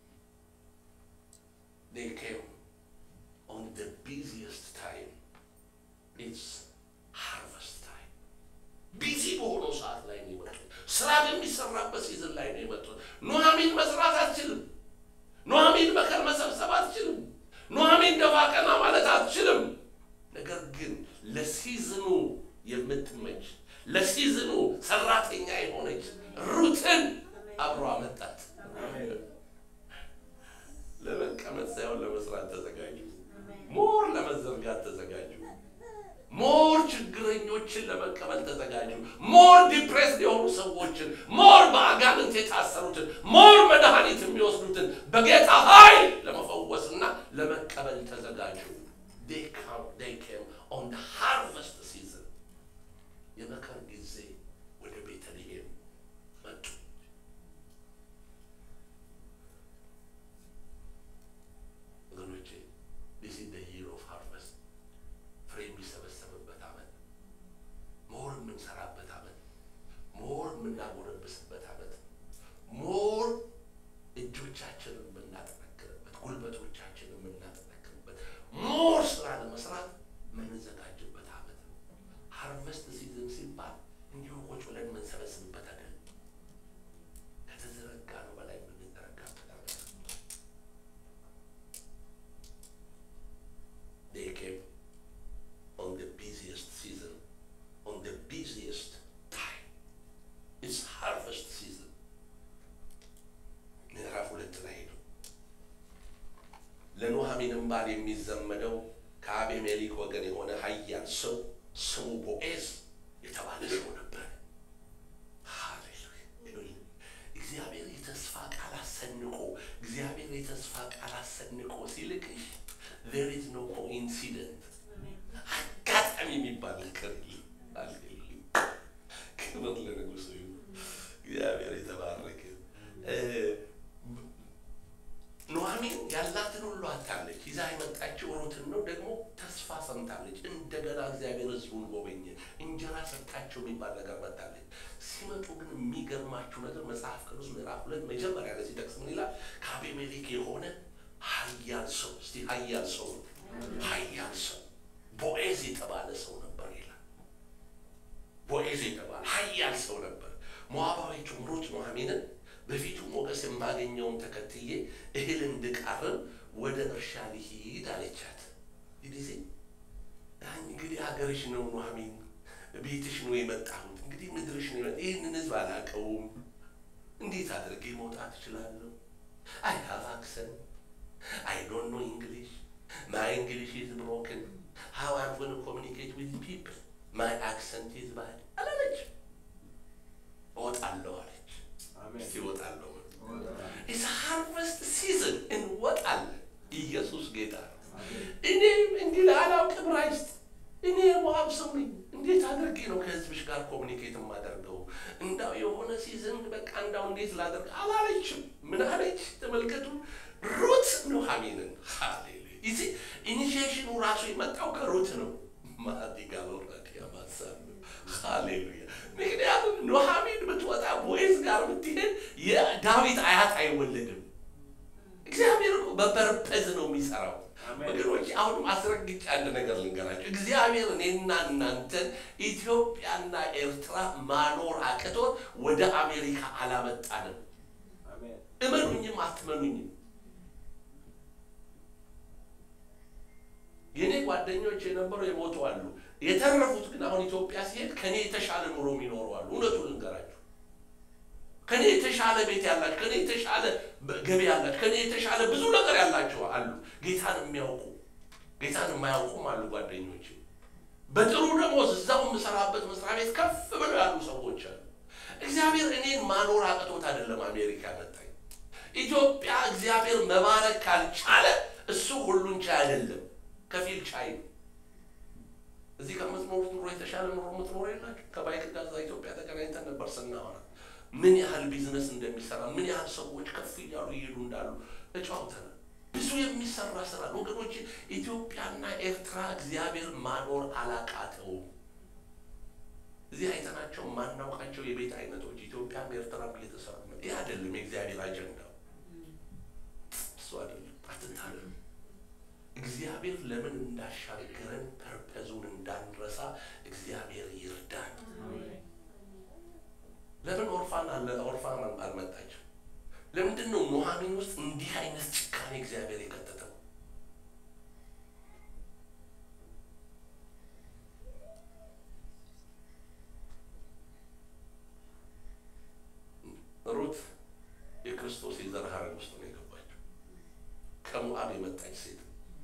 they came on the busiest time. It's harvest time. ቢዚ በሆነው ሰዓት ላይ ነው የመጡት። ስራ በሚሰራበት ሲዝን ላይ ነው የመጡት። ኑሐሚን መስራት አትችልም። ኑሐሚን መከር መሰብሰብ አትችልም። ኑሐሚን ደፋ ቀና ማለት አትችልም። ነገር ግን ለሲዝኑ የምትመች ለሲዝኑ ሰራተኛ የሆነች ሩትን አብሮ አመጣት። ለመቀመጥ ሳይሆን ለመስራት ተዘጋጁ። ሞር ለመዘርጋት ተዘጋጁ። ሞር ችግረኞችን ለመቀበል ተዘጋጁ። ሞር ዲፕሬስድ የሆኑ ሰዎችን፣ ሞር በአጋንንት የታሰሩትን፣ ሞር መድኃኒት የሚወስዱትን በጌታ ኃይል ለመፈወስና ለመቀበል ተዘጋጁ። They come, they came on the harvest season. የመከር ጊዜ ወደ ቤተልሔም መጡ። ወገኖቼ this is the year of harvest ፍሬ የሚሰበሰብበት ዓመት፣ ሞር የምንሰራበት ዓመት፣ ሞር የምናጎረብስበት ዓመት፣ ሞር እጆቻችንን የምናጠነክርበት፣ ጉልበቶቻችንን የምናጠነክርበት፣ ሞር ስራ ለመስራት የምንዘጋጅበት ዓመት ነው። ሃርቨስት ሲዝን ሲባል እንዲሁ ቁጭ ብለን የምንሰበስብበት አይደለም። ከተዘረጋ ነው በላይ የምንዘረጋበት ዓመት ነው። They came on the busiest season, on the busiest time. It's harvest season. ምዕራፍ ሁለት ላይ ሄዱ። ለኑሐሚንም ባል የሚዘመደው ከአቤሜሌክ ወገን የሆነ ኃያል ሰው ስሙ ቦዔዝ የተባለ ሰው ነበር። ሃሌሉያ! እግዚአብሔር የተስፋ ቃል አሰንቆ እግዚአብሔር የተስፋ ቃል አሰንቆ ሲልክሽ there is no coincidence አጋጣሚ የሚባል ነገር የለም። ሃሌሉያ! ክብር ለንጉሱ ይሁን። እግዚአብሔር የተባረከ እ ኑሐሚን ያላትን ሁሉ አታለች። ይዛ የመጣችው ሩትን ነው። ደግሞ ተስፋ ሰምታለች። እንደገና እግዚአብሔር ሕዝቡን ጎበኘ፣ እንጀራ ሰጣቸው የሚባል ነገር መጣለች። ሲመጡ ግን የሚገርማችሁ ነገር መጽሐፍ ቅዱስ ምዕራፍ ሁለት መጀመሪያ ላይ ሲጠቅስ ምን ይላል? ከአቤሜሌክ የሆነ ኃያል ሰው እስቲ ኃያል ሰው ነው ኃያል ሰው ቦዔዝ የተባለ ሰው ነበር ይላል። ቦዔዝ የተባለ ኃያል ሰው ነበር። ሞዓባዊቱ ሩት ኑሐሚንን በፊቱ ሞገስ የማገኘውን ተከትዬ እህል እንድቃርም ወደ እርሻ ልሂድ አለቻት። ጊዜ እንግዲህ ሀገርሽ ነው ኑሐሚን፣ ቤትሽ ነው የመጣሁት። እንግዲህ ምድርሽ ነው የመጣ ይህንን ህዝብ አላውቀውም። እንዴት አድርጌ መውጣት እችላለሁ? አይ ሃቭ አክሰንት አይ ዶንት ኖ እንግሊሽ ማይ እንግሊሽ ኢዝ ብሮክን ሃው አም ጎን ኮሚኒኬት ዊዝ ፒፕል ማይ አክሰንት ኢዝ ባድ አላለች። እወጣለሁ አለች። እስቲ እወጣለሁ ኢትስ ሃርቨስት ሲዝን እንወጣለን። ኢየሱስ ጌታ ነው። እኔም እንግዲህ አላውቅም ዕብራይስጥ እኔ የሞዓብ ሰው ነኝ። እንዴት አድርጌ ነው ከህዝብሽ ጋር ኮሚኒኬት የማደርገው? እንዳው የሆነ ሲዝን በቃ እንዳው እንዴት ላደርግ አላለችም። ምን አለች? ተመልከቱ ሩት ኑሐሚንን ሃሌሉያ ይዚ ኢኒሺዬሽኑ ራሱ የመጣው ከሩት ነው። ማዲጋ ወራዲያ ማሳብ ሃሌሉያ። ምክንያቱም ኑሐሚን ብትወጣ ቦዔዝ ጋር ብትሄድ የዳዊት አያት አይወለድም። እግዚአብሔር እኮ በፐርፐዝ ነው የሚሰራው። ወገኖች አሁንም አስረግጬ አንድ ነገር ልንገራቸው። እግዚአብሔር እኔና እናንተን ኢትዮጵያና ኤርትራ ማኖር አቅቶት ወደ አሜሪካ አላመጣንም። እመኑኝም አትመኑኝም የእኔ ጓደኞች የነበሩ የሞቱ አሉ። የተረፉት ግን አሁን ኢትዮጵያ ሲሄድ ከኔ የተሻለ ኑሮ የሚኖሩ አሉ። እውነቱን ልንገራችሁ፣ ከኔ የተሻለ ቤት ያላቸው፣ ከኔ የተሻለ ገቢ ያላቸው፣ ከኔ የተሻለ ብዙ ነገር ያላቸው አሉ። ጌታን የሚያውቁ ጌታን የማያውቁም አሉ ጓደኞች። በጥሩ ደሞዝ እዛው የምሰራበት መስሪያ ቤት ከፍ ብለው ያሉ ሰዎች አሉ። እግዚአብሔር እኔን ማኖር አቅቶት አይደለም አሜሪካ መጣኝ። ኢትዮጵያ እግዚአብሔር መባረክ ካልቻለ እሱ ሁሉን ቻይ አይደለም ከፊል ቻይ ነው። እዚህ ከምትኖሩት ኑሮ የተሻለ ኑሮ የምትኖሩ የላችሁ። ከባይክ ጋር እዛ ኢትዮጵያ ተገናኝተን ነበር ስናወራ ምን ያህል ቢዝነስ እንደሚሰራ ምን ያህል ሰዎች ከፍ እያሉ እየሄዱ እንዳሉ ተጫውተናል። ብዙ የሚሰራ ስራ ነው ወገኖች። ኢትዮጵያና ኤርትራ እግዚአብሔር ማኖር አላቃተውም። እዚህ አይተናቸው ማናውቃቸው የቤት አይነቶች ኢትዮጵያም ኤርትራም እየተሰሩ ነው። ይህ አይደለም የእግዚአብሔር አጀንዳው፣ እሱ አይደለም። አትታለሉ። እግዚአብሔር ለምን እንዳሻገረን ፐርፐዙን እንዳንረሳ እግዚአብሔር ይርዳን። ለምን ኦርፋን አለ ኦርፋን አልመጣችም? ለምንድን ነው ኑሐሚን ውስጥ እንዲህ አይነት ጭካኔ እግዚአብሔር የከተተው? ሩት የክርስቶስ የዘር ሐረግ ውስጥ ነው የገባችው። ከሞዓብ የመጣች ሴት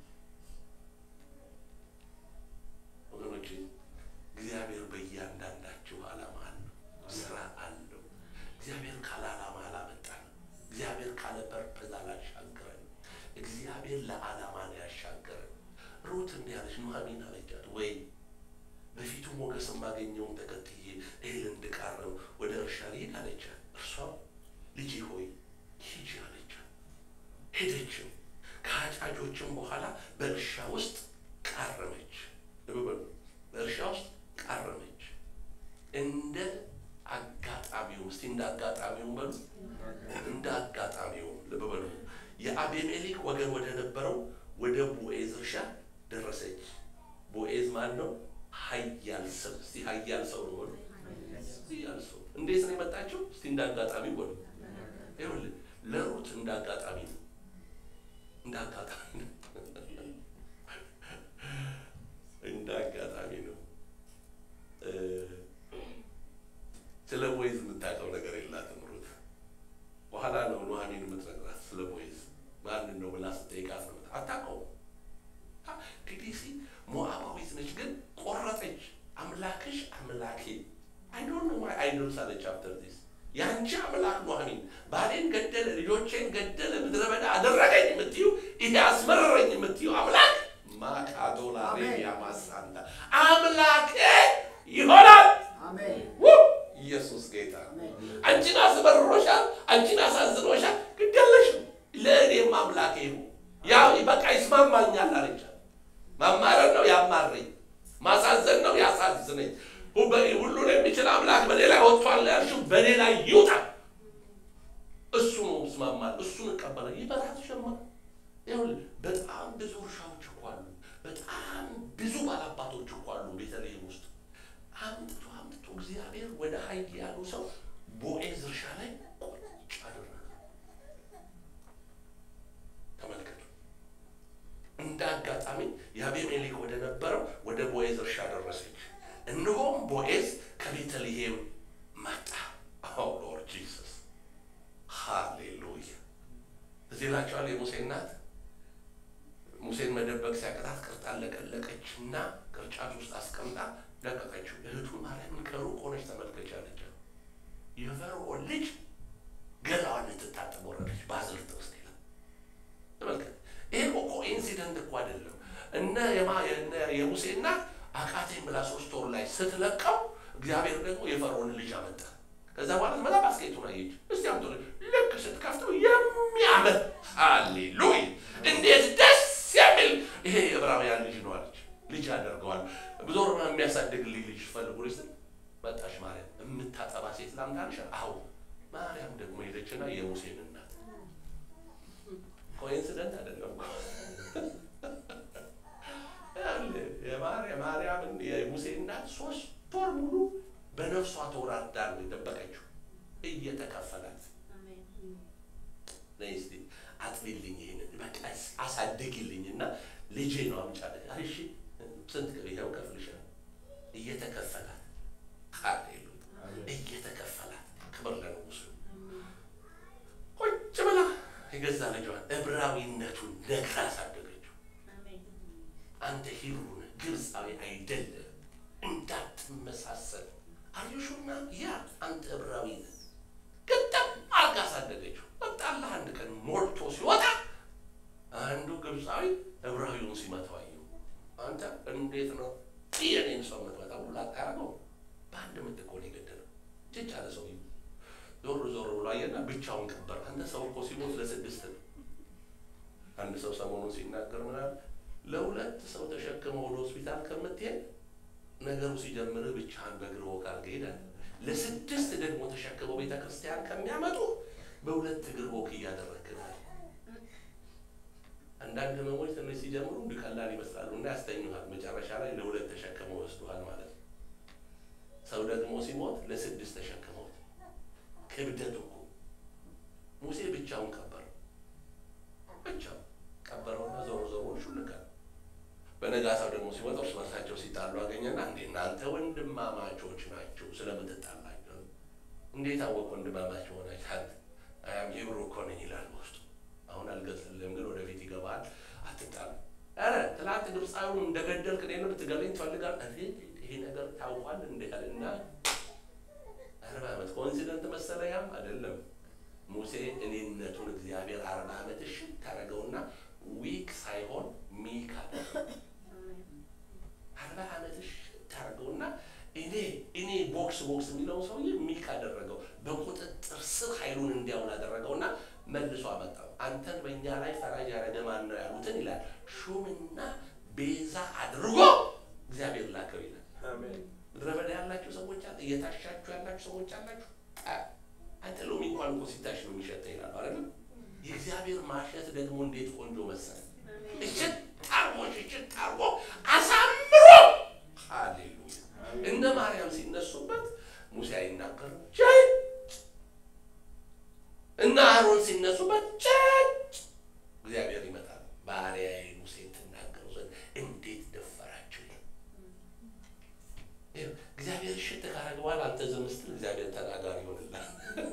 ወገኖቼ፣ እግዚአብሔር በእያንዳንዳችሁ ዓላማ አለው፣ ስራ አለው። እግዚአብሔር ካለ ዓላማ አላመጣንም። እግዚአብሔር ካለ ፐርፐዝ አላሻገረን። እግዚአብሔር ለዓላማ ነው ያሻገረን። ሩት እንዲህ አለች፣ ኑሐሚን አለቻት ወይ በፊቱ ሞገስ የማገኘውን ተከትዬ እህል እንድቃርም ወደ እርሻ ልሄድ አለቻት። እርሷም ልጄ ሆይ ሂጂ አለቻት። ሄደችም ከአጫጆችም በኋላ በእርሻ ውስጥ ቃረመች። ልብ በሉ፣ በእርሻ ውስጥ ቃረመች። እንደ አጋጣሚው እስቲ እንደ አጋጣሚው በሉ፣ እንደ አጋጣሚው ልብ በሉ። የአቤሜሌክ ወገን ወደ ነበረው ወደ ቦኤዝ እርሻ ደረሰች። ቦኤዝ ማን ነው? ኃያል ሰው። እስቲ ኃያል ሰው ነው በሉ። ኃያል ሰው እንዴት ነው የመጣችው? እስቲ እንደ አጋጣሚ በሉ። ይኸውልህ ለሩት እንደ አጋጣሚ ነው፣ እንደ አጋጣሚ ነው፣ እንደ አጋጣሚ ነው። ስለ ቦይዝ የምታውቀው ነገር የላትም ሩት። በኋላ ነው ኑሐሚን የምትነግራት ስለ ቦይዝ ማንን ነው ብላ ስትጠይቃት ነው አታውቀውም። ዲዲሲ ሞዓባዊት ነች፣ ግን ቆረጠች። አምላክሽ አምላኬ አይዶን ነው ማይ አይዶልስ አለች። አፍተር ዲስ የአንቺ አምላክ ኑሐሚን ባሌን ገደለ፣ ልጆቼን ገደለ፣ ምድረ በዳ አደረገኝ የምትዩ ይሄ አስመረረኝ የምትዩ አምላክ ማቃዶላ ሬቢያ ማሳንዳ አምላኬ ይሆናል። ኢየሱስ ጌታ አንቺን አስመርሮሻል፣ አንቺን አሳዝኖሻል፣ ግደለሽም ለእኔም አምላኬ ይሁን ያ በቃ ይስማማኛል አለቻት። ማማረር ነው ያማረኝ፣ ማሳዘን ነው ያሳዝነኝ። ሁሉን የሚችል አምላክ በኔ ላይ ወጥቷል ያልሽው በኔ ላይ ይውጣ። እሱ ነው ይስማማል፣ እሱን እቀበለ ይበራት ሸማ ይኸውልህ በጣም ብዙ እርሻዎች እኮ አሉ፣ በጣም ብዙ ባላባቶች እኮ አሉ ቤተልሔም ውስጥ አምጥቶ አምጥቶ እግዚአብሔር ወደ ሀይ ያሉ ሰው ቦዔዝ እርሻ ላይ ቁጭ አደረገ። ተመልከቱ። እንደ አጋጣሚ የአቤሜሌክ ወደ ነበረው ወደ ቦዔዝ እርሻ ደረሰች። እነሆም ቦዔዝ ከቤተልሔም መጣ። ኦ ሎርድ ጂሰስ ሃሌሉያ። እዚህ ላቸዋል የሙሴ እናት ሙሴን መደበቅ ሲያቀታት ቅርጣን ለቀለቀች እና ቅርጫት ውስጥ አስቀምጣ ለቀቀችው። እህቱ ማርያምን ከሩቅ ሆነች ተመልከች አለች። የፈርዖን ልጅ ገላዋን ልትታጠብ ወረደች በአዝርት ውስጥ ይላል። ተመልከት። ይሄ እኮ ኢንሲደንት እኮ አይደለም። እነ የሙሴ እናት አቃቴን ብላ ሶስት ወር ላይ ስትለቀው እግዚአብሔር ደግሞ የፈርዖንን ልጅ አመጣ። ከዛ በኋላ መጣ ባስኬቱን አየች። እስቲ አምቶ ልክ ስትከፍተው የሚያምር ሃሌሉያ! እንዴት ደስ የሚል ይሄ የዕብራውያን ልጅ ነው አለች። ልጅ አደርገዋል ዞር የሚያሳድግልኝ ልጅ ፈልጉ ስል መጣሽ ማርያም የምታጠባ ሴት ላምጣልሽ። አዎ ማርያም ደግሞ ሄደችና የሙሴን እናት ኮኢንሲደንት አይደለም የማርያምን የሙሴ እናት ሶስት ወር ሙሉ በነፍሷ ተወራርዳ ነው የጠበቀችው እየተከፈላት ነይ እስኪ አጥቢልኝ ይሄንን በቃ አሳድግልኝ እና ልጄ ነው አምጫለ እሺ ስንት ይኸው ከፍልሻል እየተከፈላት ሃሌሉያ እየተከፈላት ክብር ለንጉሱ ቁጭ ብላ የገዛ ልጇን ዕብራዊነቱን ነግራ አሳደገችው አንተ ሂብሩ ነህ ግብፃዊ አይደለም እንዳትመሳሰል አርዮሹና ያ አንተ ዕብራዊ ነህ ግጥም አርጋ አሳደገችው ወጣላህ አንድ ቀን ሞልቶ ሲወጣ አንዱ ግብፃዊ ዕብራዊውን ሲመታው አየው አንተ እንዴት ነው የኔን ሰው የምትመጣው ብሎ አጣያረገው በአንድ ምት እኮ ነው የገደለው ጭጭ አለ ሰውዬው ዞር ዞር ብሎ አየና ብቻውን ቀበር አንተ ሰው እኮ ሲሞት ለስድስት ነው አንድ ሰው ሰሞኑን ሲናገር ምናል ለሁለት ሰው ተሸክመው ወደ ሆስፒታል ከምትሄድ ነገሩ ሲጀምርህ ብቻህን በእግር ወክ አድርገህ ሄዳል ለስድስት ደግሞ ተሸክመው ቤተ ክርስቲያን ከሚያመጡ በሁለት እግር ወክ እያደረግህ ነው አንዳንድ ህመሞች ትንሽ ሲጀምሩ እንዲህ ቀላል ይመስላሉ እና ያስተኙሃል። መጨረሻ ላይ ለሁለት ተሸክመው ወስዱሃል ማለት ነው። ሰው ደግሞ ሲሞት ለስድስት ተሸክመውት ክብደት እኮ ሙሴ ብቻውን ቀበረው። ብቻው ቀበረውና ዞሮ ዞሮ ሹልካ በነጋታው ደግሞ ሲወጣ እርስ በርሳቸው ሲጣሉ አገኘና እንዴ እናንተ ወንድማማቾች ናቸው ስለምትጣላቸው እንዴት አወቅ ወንድማማች ሆናችሁ? አያም ሂብሩ እኮ ነኝ ይላል በውስጡ። አሁን አልገልጽልህም፣ ግን ወደፊት ይገባል። አትጣሉ። ኧረ ትላንት ግብፃዊውን እንደገደልክ እኔን ልትገለኝ ትፈልጋለህ? ይሄ ነገር ታውቋል እንደ ያልና አርባ ዓመት ኮንሲደንት መሰለ። ያም አይደለም ሙሴ እኔነቱን እግዚአብሔር አርባ ዓመት እሺ ታደረገውና ዊክ ሳይሆን ሚክ አደረገው። አርባ ዓመት እሺ ታደረገውና እኔ እኔ ቦክስ ቦክስ የሚለው ሰውዬ ሚክ አደረገው። በቁጥጥር ስር ኃይሉን እንዲያውል አደረገውና መልሶ አመጣው። አንተን በእኛ ላይ ፈራጅ ያደረገ ማን ነው ያሉትን ይላል ሹምና ቤዛ አድርጎ እግዚአብሔር ላከው ይላል። አሜን ምድረ በዳ ያላችሁ ሰዎች አለ እየታሻችሁ ያላችሁ ሰዎች አላችሁ። አንተ ሎሚ እንኳን እኮ ሲታሽ ነው የሚሸጠው ይላሉ አይደለም። የእግዚአብሔር ማሸት ደግሞ እንዴት ቆንጆ መሰለ። እሽት ታርጎ እሽት ታርጎ አሳምሮ ሃሌሉያ። እነ ማርያም ሲነሱበት ሙሴ አይናገርም ጭጭ፣ እነ አሮን ሲነሱበት ጭጭ። እግዚአብሔር ይመጣል። ባሪያዬ ሙሴ ትናገሩ ዘንድ እንዴት ደፈራችሁ? እግዚአብሔር እሽት ካረገ በኋላ አንተ ዝም ስትል እግዚአብሔር ተናጋሪ ይሆንልሃል።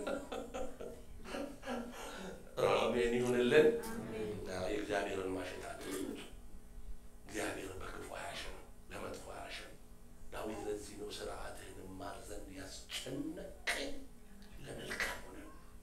አሜን ይሁንልን። የእግዚአብሔርን ማሸት አትሉት። እግዚአብሔር በክፉ አያሸንም፣ ለመጥፎ አያሸንም። ዳዊት ለዚህ ነው ስርዓትህን እማር ዘንድ ያስጨነቀኝ ለመልካም ሆነ።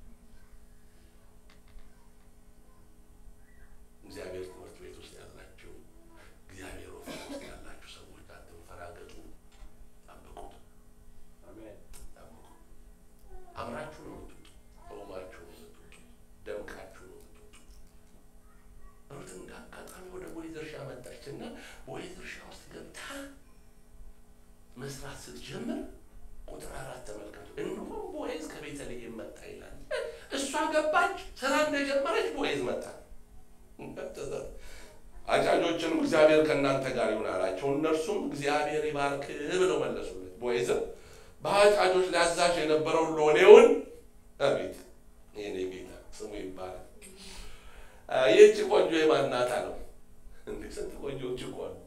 እግዚአብሔር ትምህርት ቤት ውስጥ ያላችሁ፣ እግዚአብሔር ኦፊስ ውስጥ ያላችሁ ሰዎች አትንፈራገጡ፣ ጠብቁት፣ አሜን ጠብቁ። አምራችሁ ነው የምትወጡ፣ ተውባችሁ ነው የምትወጡ፣ ደምቃችሁ ነው የምትወጡ። ሩት እንደ አጋጣሚ ወደ ቦዔዝ እርሻ መጣችና ቦዔዝ እርሻ ውስጥ ገብታ መስራት ስትጀምር ቁጥር አራት ተመልከቱ። እነሆ ቦዔዝ ከቤተልሔም መጣ ይላል። እሷ ገባች፣ ስራ እንደጀመረች ቦዔዝ መጣ። አጫጆችንም እግዚአብሔር ከእናንተ ጋር ይሁን አላቸው። እነርሱም እግዚአብሔር ይባርክ ብለው መለሱለት። ቦዔዝም በአጫጆች ላይ አዛዥ የነበረውን ሎሌውን አቤት ይሄኔ ጌታ ስሙ ይባላል። ይህች ቆንጆ የማን ናት አለው። እንደ ስንት ቆንጆዎች እኮ አሉ።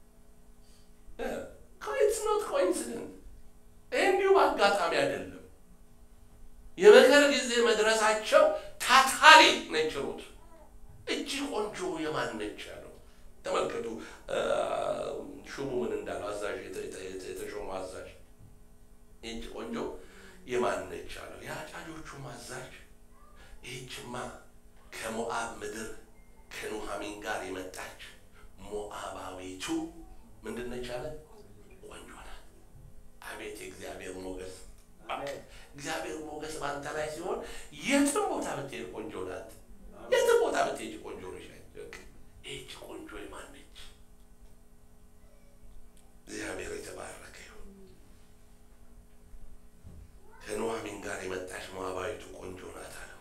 ኢትስ ኖት ኮኢንሲደንት። ይህ እንዲሁ በአጋጣሚ አይደለም። የመከር ጊዜ መድረሳቸው ታታሪ ነች ሩት። እጅ ቆንጆ የማን ነች ያለው። ተመልከቱ ሹሙ ምን እንዳለው አዛዥ የተሾሙ አዛዥ ይህች ቆንጆ የማን ነች አለው። የአጫጆቹም አዛዥ ይህችማ ከሞአብ ምድር ከኑሃሚን ጋር የመጣች ሞአባዊቱ ምንድን ነች አለ? ቆንጆ ናት። አቤት የእግዚአብሔር ሞገስ! አሜን እግዚአብሔር ሞገስ በአንተ ላይ ሲሆን የትም ቦታ ብትሄድ ቆንጆ ናት። የትም ቦታ ብትሄድ ቆንጆ ነች። ይህች ቆንጆ የማን ነች? እግዚአብሔር የተባረከ ይሁን። ከኑሃሚን ጋር የመጣች ሞዓባዊቱ ቆንጆ ናት አለው።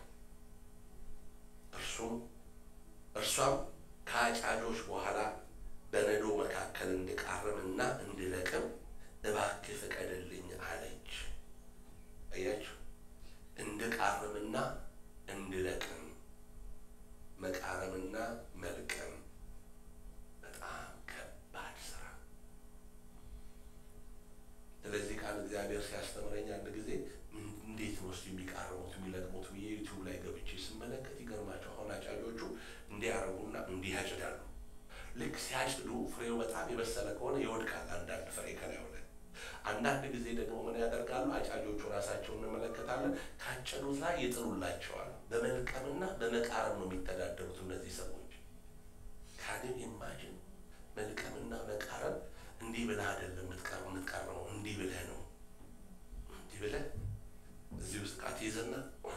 እርሱም እርሷም ከአጫጆች በኋላ በነዶ መካከል እንድቃርምና እንድለቅም እባክህ ፍቀድልኝ አለች። አያችሁ፣ እንድቃርምና እንድለቅም መቃረምና መልቀም በጣም ከባድ ስራ። ስለዚህ ቃል እግዚአብሔር ሲያስተምረኝ አንድ ጊዜ እንዴት ነው እስኪ የሚቃርሙት የሚለቅሙት ብዬ ዩቲዩብ ላይ ገብቼ ስመለከት ይገርማቸው። አሁን አጫጆቹ እንዲህ ያደርጉና እንዲህ ያጭዳሉ። ልክ ሲያጭዱ ፍሬው በጣም የበሰለ ከሆነ ይወድቃል፣ አንዳንድ ፍሬ ከላዩ ላይ። አንዳንድ ጊዜ ደግሞ ምን ያደርጋሉ? አጫጆቹ ራሳቸውን እንመለከታለን። ካጨዱት ላይ ይጥሉላቸዋል። በመልቀምና በመቃረም ነው የሚተዳደሩት እነዚህ ሰዎች። ካንን ኢማጅን መልቀምና መቃረም እንዲህ ብለህ አይደለም የምትቀር የምትቀርመው እንዲህ ብለህ ነው። እንዲህ ብለህ እዚህ ውስጥ ቃት ይዘና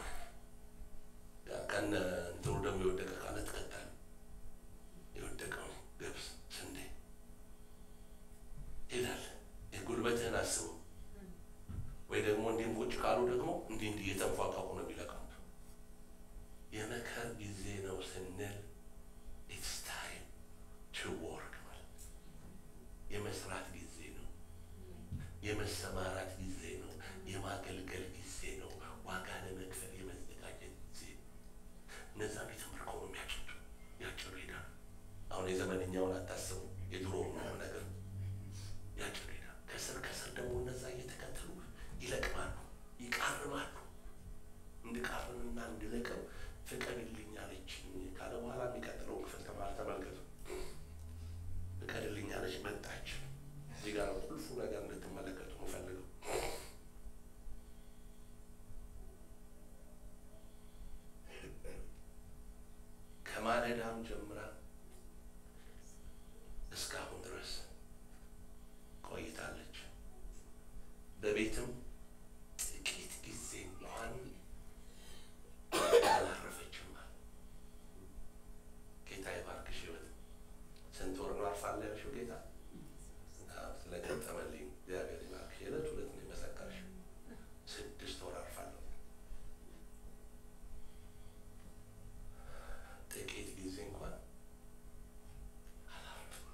ከነ እንትኑ ደግሞ የወደቀ ካለ ትከታለህ። የወደቀው ገብስ፣ ስንዴ ይላል። የጉልበትህን አስበው። ወይ ደግሞ እንዲህም ቁጭ ካሉ ደግሞ እንዲህ እንዲህ እየተንፏቀቁ ነው የሚለቀሙት። የመከር ጊዜ ነው ስንል ኢትስ አሁን የዘመንኛውን አታስቡ፣ የድሮውን ነው ነገር ያጭዱ ይላል። ከስር ከስር ደግሞ እነዛ እየተከተሉ ይለቅማሉ፣ ይቃርማሉ። እንድቃርምና እንድለቅም ፍቀድልኝ አለችኝ ካለ በኋላ የሚቀጥለው ክፍል ተማር ተመልከቱ። ፍቀድልኝ አለች፣ መጣች። እዚህ ጋር ነው ቁልፉ ነገር እንድትመለከቱ የምፈልገው። ከማለዳም ጀምራ እስካሁን ድረስ ቆይታለች። በቤትም ጥቂት ጊዜ እንኳን አላረፈችም። ጌታ ይባርክሽ። ሕይወት ስንት ወር ነው አርፋለሁ ያልሽው? ጌታ አዎ፣ ስለገጠመልኝ እግዚአብሔር ይባርክሽ። የዕለት ሁለት ነው የመሰከርሽው። ስድስት ወር አርፋለሁ። ጥቂት ጊዜ እንኳን አላረፍም።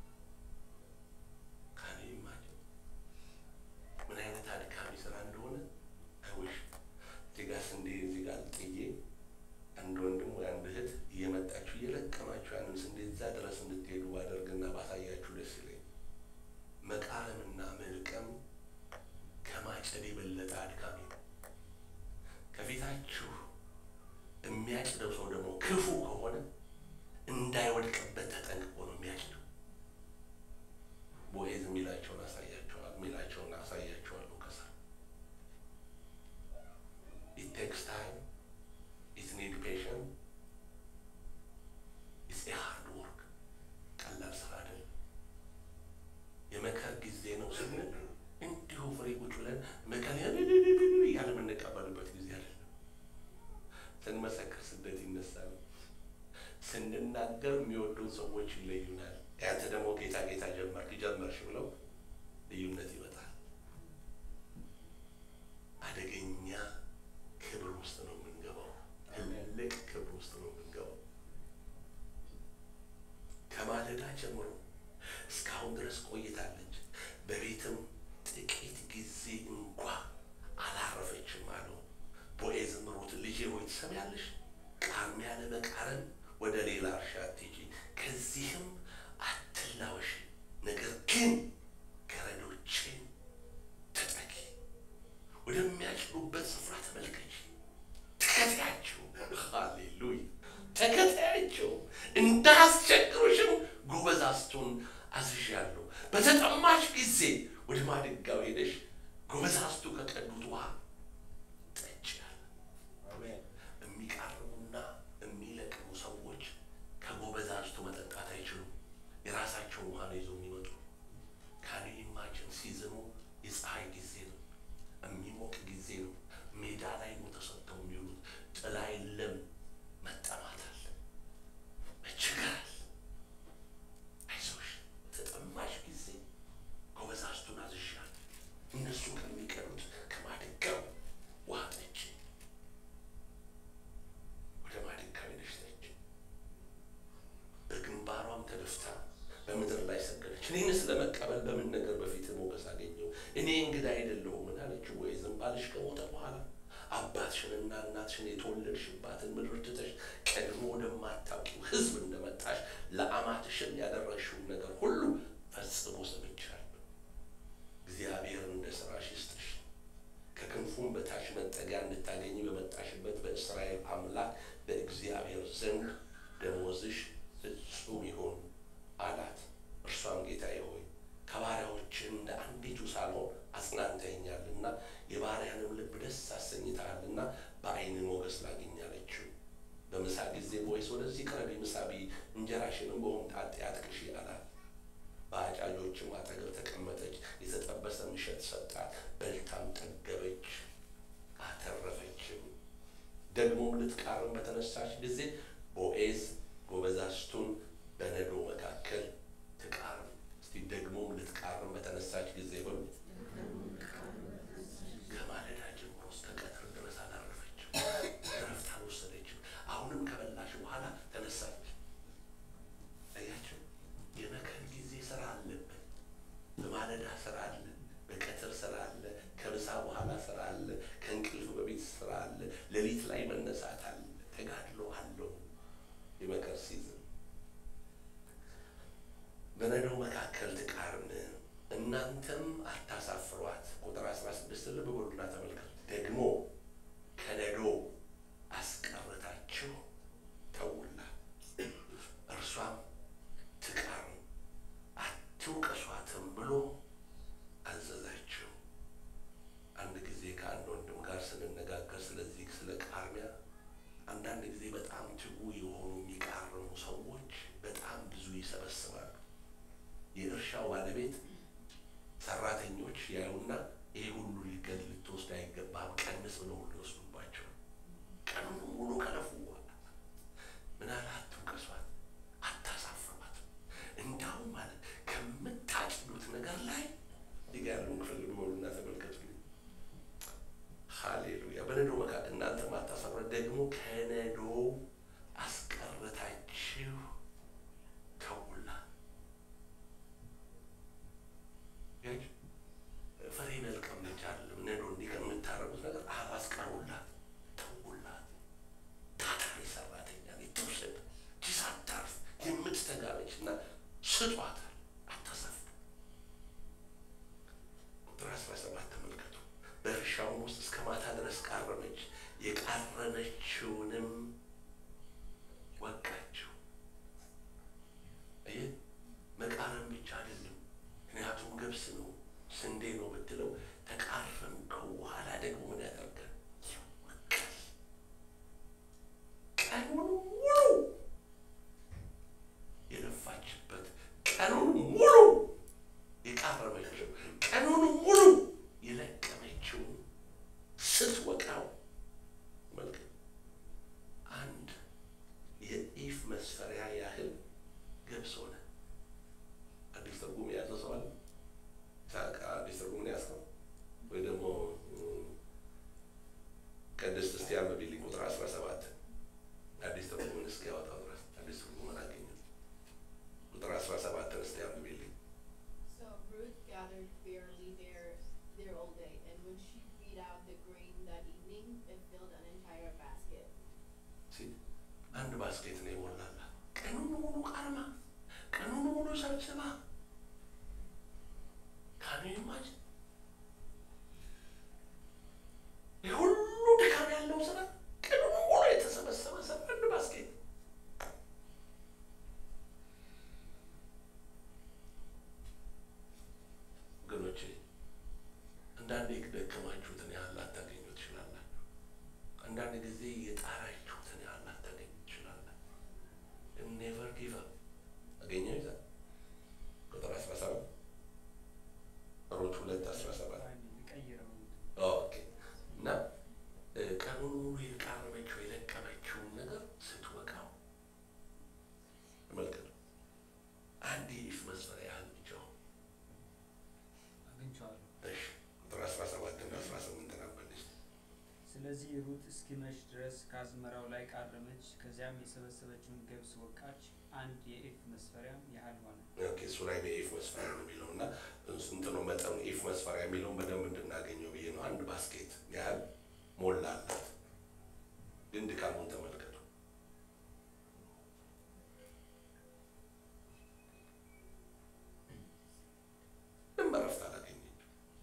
ካን ዩ ኢማጂን ምን አይነት አድካሚ ስራ እንደሆነ አይውሽ እዚህ ጋር ስንዴ እዚህ ጋር ጥዬ አንድ ወንድም ወይ አንድ እህት እየመጣችሁ እየለቀማችሁ ያንን ስንዴ እዛ ድረስ እንድትሄዱ ባደርግና ባሳያችሁ ደስ ይለኝ። መቃረምና መልቀም ከማጨድ የበለጠ አድካሚ ነው። ከፊታችሁ የሚያጭደው ሰው ደግሞ ክፉ ከሆነ እንዳይወድቅበት ተጠንቅቆ ነው የሚያጭደው። ቦዔዝ የሚላቸውን አሳያቸዋል የሚላቸውን አሳያቸዋለሁ ከስር it takes time it need patience it's a hard work ቀላል ስራ አይደለም። የመከር ጊዜ ነው ስንል እንዲሁ ፍሬ ቁጭ ብለን መከር እያለ የምንቀበልበት ጊዜ አይደለም። ስንመሰክር ስደት ይነሳል። ስንናገር የሚወዱን ሰዎች ይለዩናል። ያንተ ደግሞ ጌታ ጌታ ጀመርክ ጀመርሽ ብለው ልዩነት ይመጣል። አደገኛ ክብር ውስጥ ነው የምንገባው። ትልቅ ክብር ውስጥ ነው የምንገባው። ከማለዳ ጀምሮ እስካሁን ድረስ ቆይታለች። በቤትም ጥቂት ጊዜ እንኳ አላረፈችም አለው። ቦዔዝም ሩት ልጄ ሆይ ትሰሚያለሽ? ቃርሚያ ለመቃረም ወደ ሌላ እርሻ አትሂጂ፣ ከዚህም አትላወሺ። ነገር ግን ገረዶችን ተጠጊ፣ ወደሚያጭዱበት ስፍራ ተመልከች፣ ተከታያቸው። ሃሌሉያ! ተከታያቸው፣ እንዳያስቸግሩሽም ጎበዛዝቱን አዝዣለሁ። በተጠማሽ ጊዜ ወደ ማድጋው ሄደሽ ጎበዛዝቱ ከቀዱት ውሃ ጠጪ አለ። አሜን። የሚቃርሙና የሚለቅሙ ሰዎች ከጎበዛዝቱ መጠጣት አይችሉም። የራሳቸውን ውሃ ነው ይዘው የሚመጡ። ካን ኢማጅን ሲዝኑ የፀሐይ ጊዜ ነው፣ የሚሞቅ ጊዜ ነው። ሜዳ ላይ ነው ተሰጥተው የሚውሉት። ጥላ የለም፣ መጠማት አለ፣ መቸገር አለ። አይዞሽ ተጠማሽ ጊዜ ጎበዛዝቱን አዝዣለሁ፣ እነሱ ከሚቀዱት ከማድጋው ውሃ ጠጪ። ወደ ማድጋው ሄደሽ ጠጪ። በግንባሯም ተደፍታ በምድር ላይ ሰገደች። እኔንስ ለመቀበል በምን ነገር በፊት ሞገስ አገኘው? እኔ እንግዳ አይደለሁምን አለችው። ቦዔዝም ባልሽ ከሞተ በኋላ አባትሽንና እናትሽን የተወለድሽባትን ምድር ትተሽ ቀድሞ ወደማታውቂው ሕዝብ እንደመጣሽ ለአማትሽን ያደረግሽውን ነገር ሁሉ ፈጽሞ ሰምቻለሁ። እግዚአብሔር እንደ ስራሽ ይስጥሽ፣ ከክንፉም በታች መጠጊያ እንድታገኝ በመጣሽበት በእስራኤል አምላክ በእግዚአብሔር ዘንድ ደመወዝሽ ፍጹም ይሁን አላት። እርሷም ጌታዬ ሆይ ከባሪያዎች እንደ አንዲቱ ሳልሆን አጽናንተኛልና የባሪያንም ልብ ደስ አሰኝተሃልና በዓይን ሞገስ ላግኝ አለችው። በምሳ ጊዜ ቦዔዝ ወደዚህ ቅረቢ፣ ምሳ ብዪ፣ እንጀራሽንም በሆምጣጤ አጥቅሺ አላት። በአጫጆችም አጠገብ ተቀመጠች፣ የተጠበሰ እሸት ሰጣት፣ በልታም ጠገበች፣ አተረፈችም። ደግሞም ልትቃርም በተነሳች ጊዜ ቦዔዝ ጎበዛዝቱን በነዶ መካከል ትቃርም። እስቲ ደግሞም ልትቃርም በተነሳች ጊዜ በሉ። ከማለዳ ጀምሮ እስከ ቀትር ድረስ አላረፈችም፣ እረፍት አልወሰደችም። አሁንም ከበላሽ በኋላ ተነሳች። አያቸው፣ የመከር ጊዜ ስራ አለብን። በማለዳ ስራ አለ፣ በቀትር ስራ አለ፣ ከምሳ በኋላ ስራ አለ፣ ከእንቅልፍ በፊት ስራ አለ፣ ሌሊት ላይ መነሳት አለ፣ ተጋድሎ አለው። የእርሻው ባለቤት ሰራተኞች ያዩና ይሄ ሁሉ ሊገል ልትወስድ አይገባም፣ ቀንስ ብለው ሁሉ ይወስዱባቸው። ቀኑን ሙሉ ከለፉ በኋላ ምን አለ አትውቀሷት፣ አታሳፍሯት። እንዳውም ማለት ከምታጭዱት ነገር ላይ ዲጋ ያለውን ክፍል በሉና ተመልከቱ። ሃሌሉያ። በነዶ መካከል እናንተ ማታሳፍሯት ደግሞ ከነዶ አስቀርታችሁ ተውላ ፍሬ መልቀም ብቻ አይደለም። ነዶ እንዲህ ከምታረጉት ነገር አስቀሩላት፣ ተውላት። ታታሪ ሰራተኛ ትውሰድ ጂስ አታርፍ የምትተጋበች እና ስጧታል፣ አታሳፍሩ። ቁጥር አስራ ሰባት ተመልከቱ። በእርሻውም ውስጥ እስከ ማታ ድረስ ቃረመች፣ የቃረመችውንም ወቃችው። ይህ መቃረም ብቻ አይደለም፣ ምክንያቱም ገብስ ነው ስንዴ ነው ብትለው ተቃረምከው በኋላ ደግሞ ምን ያደርጋል? ይወቃል። ቀኑን ሙሉ የለፋችበት ቀኑን ሙሉ የቃረመችው ቀኑን ሙሉ የለቀመችውን ስትወቃው መልክ አንድ የኢፍ መስፈሪያ ያህል ገብስ ሆነ። አዲስ ትርጉም የያዘ ሰው አለ? አዲስ ትርጉም ያዝከው ወይ ደግሞ ቅድስት እስቲ አንብቢልኝ ቁጥር አስራ ሰባት አዲስ ትርጉምን እስኪ ያወጣው ድረስ አዲስ ትርጉምን አገኘው። ቁጥር አስራ ሰባትን እስቲ አንብቢልኝ። So Ruth gathered barely there there all day, and when she beat out the grain that evening, it filled an entire basket. ሲ አንድ ባስኬት ነው የሞላላት። ቀኑን ሙሉ ቃርማ፣ ቀኑን ሙሉ ሰብስባ ካኑ ይማጅ የሁሉ ድካም ያለው ስራ ቀኑን ሙሉ የተሰበሰበ ስራ አንድ ባስኬት ወገኖቼ አንዳንዴ ደከማችሁትን ያህል ላታገኙ ትችላላችሁ። አንዳንድ ጊዜ የጣራችሁትን ያህል ላታገኙ ትችላላችሁ። ኔቨር ጊቭ አፕ አገኘው ይዛል ቁጥር አስራ ሰባት ሮት ሁለት አስራ ሰባት ኦኬ እና እ ቀኑን ሙሉ የቃረመችው የለቀመችውን ነገር ስትወቃው ተመልከቱ። አንድ የኢፍ መስፈሪያ ያህል ብቻውን አግኝቼዋለሁ። እሺ ቁጥር አስራ ሰባት እና አስራ ስምንት ነበልሽ ስለዚህ ሩት እስኪመሽ ድረስ ከአዝመራው ላይ ቃረመች። ከዚያም የሰበሰበችውን ገብስ ወቃች፣ አንድ የኢፍ መስፈሪያም ያህል ሆነ። ኦኬ እሱ ላይ በኢፍ መስፈሪያ ነው የሚለው እና ስንት ነው መጠኑ? ኢፍ መስፈሪያ የሚለውን በደንብ እንድናገኘው ብዬ ነው። አንድ ባስኬት ያህል ሞላላት። ግን ድካሙን ተመልከቱ። ምንም እረፍት አላገኘችም።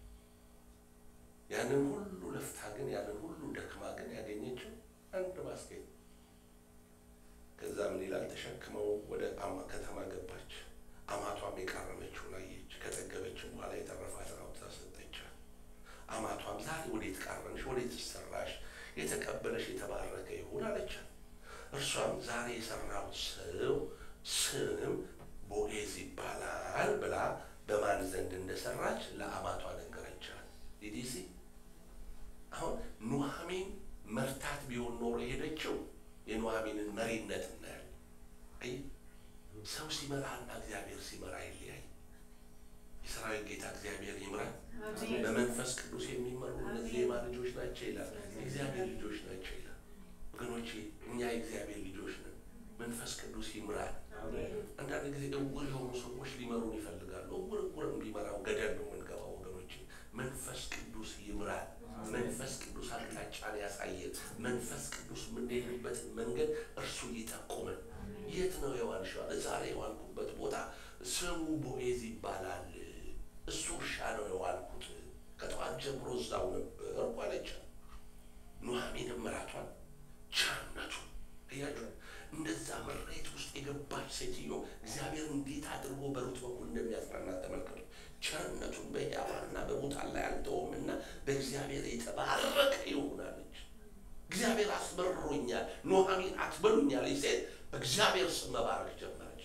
ያንን ሁሉ ለፍታ ግን ያንን ሁሉ ደክማ ግን ያገኘችው አንድ ባስኬት። ከዛ ምን ይላል? ተሸክመው ወደ አማ ከተማ ገባች። አማቷም የቃረመችውን አየች። ከጠገበችም በኋላ የተረፋትን አውጥታ ሰጠቻት። አማቷም ዛሬ ወዴት ቃረምሽ? ወዴት ሰራሽ? የተቀበለሽ የተባረከ ይሁን አለቻት። እርሷም ዛሬ የሰራሁት ሰው ስም ቦዔዝ ይባላል ብላ በማን ዘንድ እንደሰራች ለአማቷ ነገረቻት። ዲዲሲ አሁን ኑሐሚን መርታት ቢሆን ኖሮ የሄደችው የኑሐሚንን መሪነት እናያለን። አይ ሰው ሲመራና እግዚአብሔር ሲመራ ይለያይ። የሰራዊት ጌታ እግዚአብሔር ይምራል። በመንፈስ ቅዱስ የሚመሩ እነዚህ የማ ልጆች ናቸው ይላል። የእግዚአብሔር ልጆች ናቸው ይላል። ወገኖቼ እኛ የእግዚአብሔር ልጆች ነን። መንፈስ ቅዱስ ይምራል። አንዳንድ ጊዜ እውር የሆኑ ሰዎች ሊመሩን ይፈልጋሉ። እውር እውርም ቢመራው ገደል ነው የምንገባው ወገኖቼ። መንፈስ ቅዱስ ይምራል። መንፈስ ቅዱስ አቅጣጫን ያሳየን። መንፈስ ቅዱስ የምንሄድበትን መንገድ እርሱ ይጠቁመን። የት ነው የዋልሽው? ዛሬ የዋልኩበት ቦታ ስሙ ቦዔዝ ይባላል። እሱ እርሻ ነው የዋልኩት። ከጠዋት ጀምሮ እዛው ነበርኩ አለቻት። ኑሐሚንም ምራቷን ቸርነቱን እያችሁ እንደዛ መሬት ውስጥ የገባች ሴትዮ እግዚአብሔር እንዴት አድርጎ በሩት በኩል እንደሚያጽናናት ተመልከቱ። ቸርነቱን በሕያዋንና በሙታን ላይ አልተውም እና በእግዚአብሔር የተባረከ ይሆናለች። እግዚአብሔር አስመርሮኛል፣ ኑሐሚን አትበሉኛለች ሴት በእግዚአብሔር ስም መባረክ ጀመረች።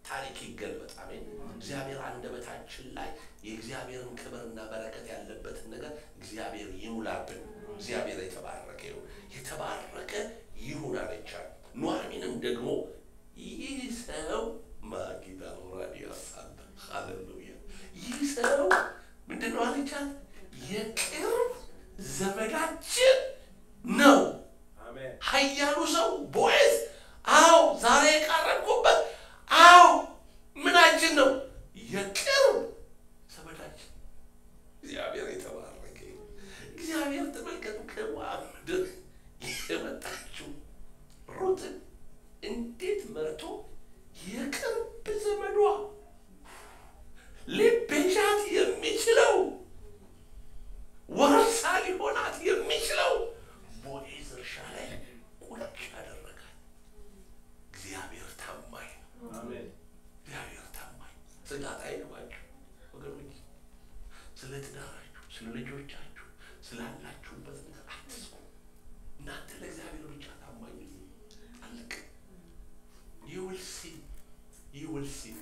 ታሪክ ይገልበጥ። አሜን። እግዚአብሔር አንደበታችን ላይ የእግዚአብሔርን ክብርና በረከት ያለበትን ነገር እግዚአብሔር ይሙላብን። እግዚአብሔር የተባረከ ይሁን፣ የተባረከ ይሁን አለቻት። ኑኃሚንም ደግሞ ይህ ሰው ማጊዳ ራዲዮ ሳለ ሃሌሉያ ይህ ሰው ምንድን ነው አለቻት? የቅርብ ዘመዳችን ነው። Amen. ኃያሉ ሰው ቦዔዝ፣ አዎ ዛሬ የቀረብኩበት፣ አዎ ምናችን ነው? የቅርብ ዘመዳችን። እግዚአብሔር የተባረከ ይሁን። እግዚአብሔር ተመልከቱ፣ ከሞዓብ ምድር የመጣችው ሩትን እንዴት መርቶ የቅርብ ዘመዷ ሊቤዣት የሚችለው ወርሳ ሊሆናት የሚችለው ቦዔዝ እርሻ ላይ ቁጭ ያደረጋት። እግዚአብሔር ታማኝ ነው። Amen. እግዚአብሔር ታማኝ ስጋት አይገባችሁ ወገኖች። ስለ ትዳራችሁ፣ ስለ ልጆቻችሁ፣ ስላላችሁበት ነገር አትስጉ። እናንተ ለእግዚአብሔር ብቻ ታማኝ ሁኑ። አለቀ። you will see you will see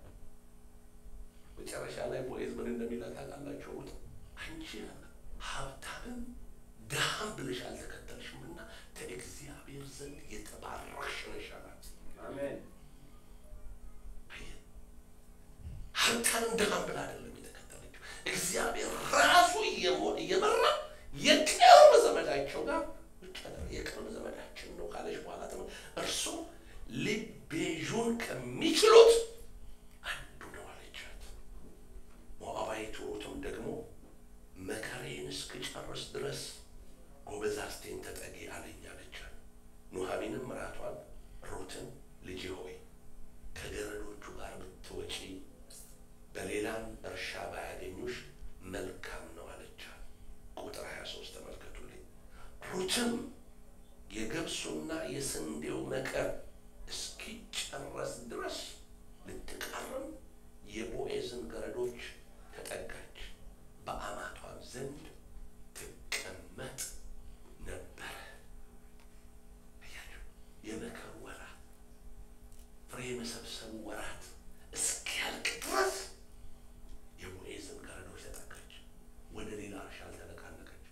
መጨረሻ ላይ ቦዔዝ ምን እንደሚላት ታውቃላችሁ? ሩት አንቺ ሀብታምም ድሃም ብለሽ አልተከተልሽምና ከእግዚአብሔር ዘንድ የተባረክሽ ነሽ አላት። Amen. አየህ፣ ሀብታምም ድሃም ብላ አይደለም የተከተለችው። እግዚአብሔር ራሱ እየሞ- እየመራ የቅርብ ዘመዳቸው ጋር ብቻ ነው። የቅርብ ዘመዳችን ነው ካለች በኋላ ደግሞ እርሱ ሊቤዡን ከሚችሉት አንዱ ነው አለቻት። ሞዓባዊቱ ሩትም ደግሞ መከሬን እስክጨርስ ድረስ ጎበዛዝቴን ተጠጊ አለኝ አለቻት። ኑኃሚንም ምራቷን ሩትን ልጄ ሆይ ከገረዶቹ ጋር ብትወጪ በሌላም እርሻ ባያገኙሽ መልካም ነው አለቻት። ቁጥር 23 ተመልከቱልኝ። ሩትም የገብሱና የስንዴው መከር እስኪጨረስ ድረስ ልትቃርም የቦዔዝን ገረዶች ተጠጋች፣ በአማቷም ዘንድ ትቀመጥ ነበረ። አያችሁ፣ የመከሩ ወራት ፍሬ የመሰብሰቡ ወራት እስኪያልቅ ድረስ የቦዔዝን ገረዶች ተጠጋች። ወደ ሌላ እርሻ አልተነቃነቀች።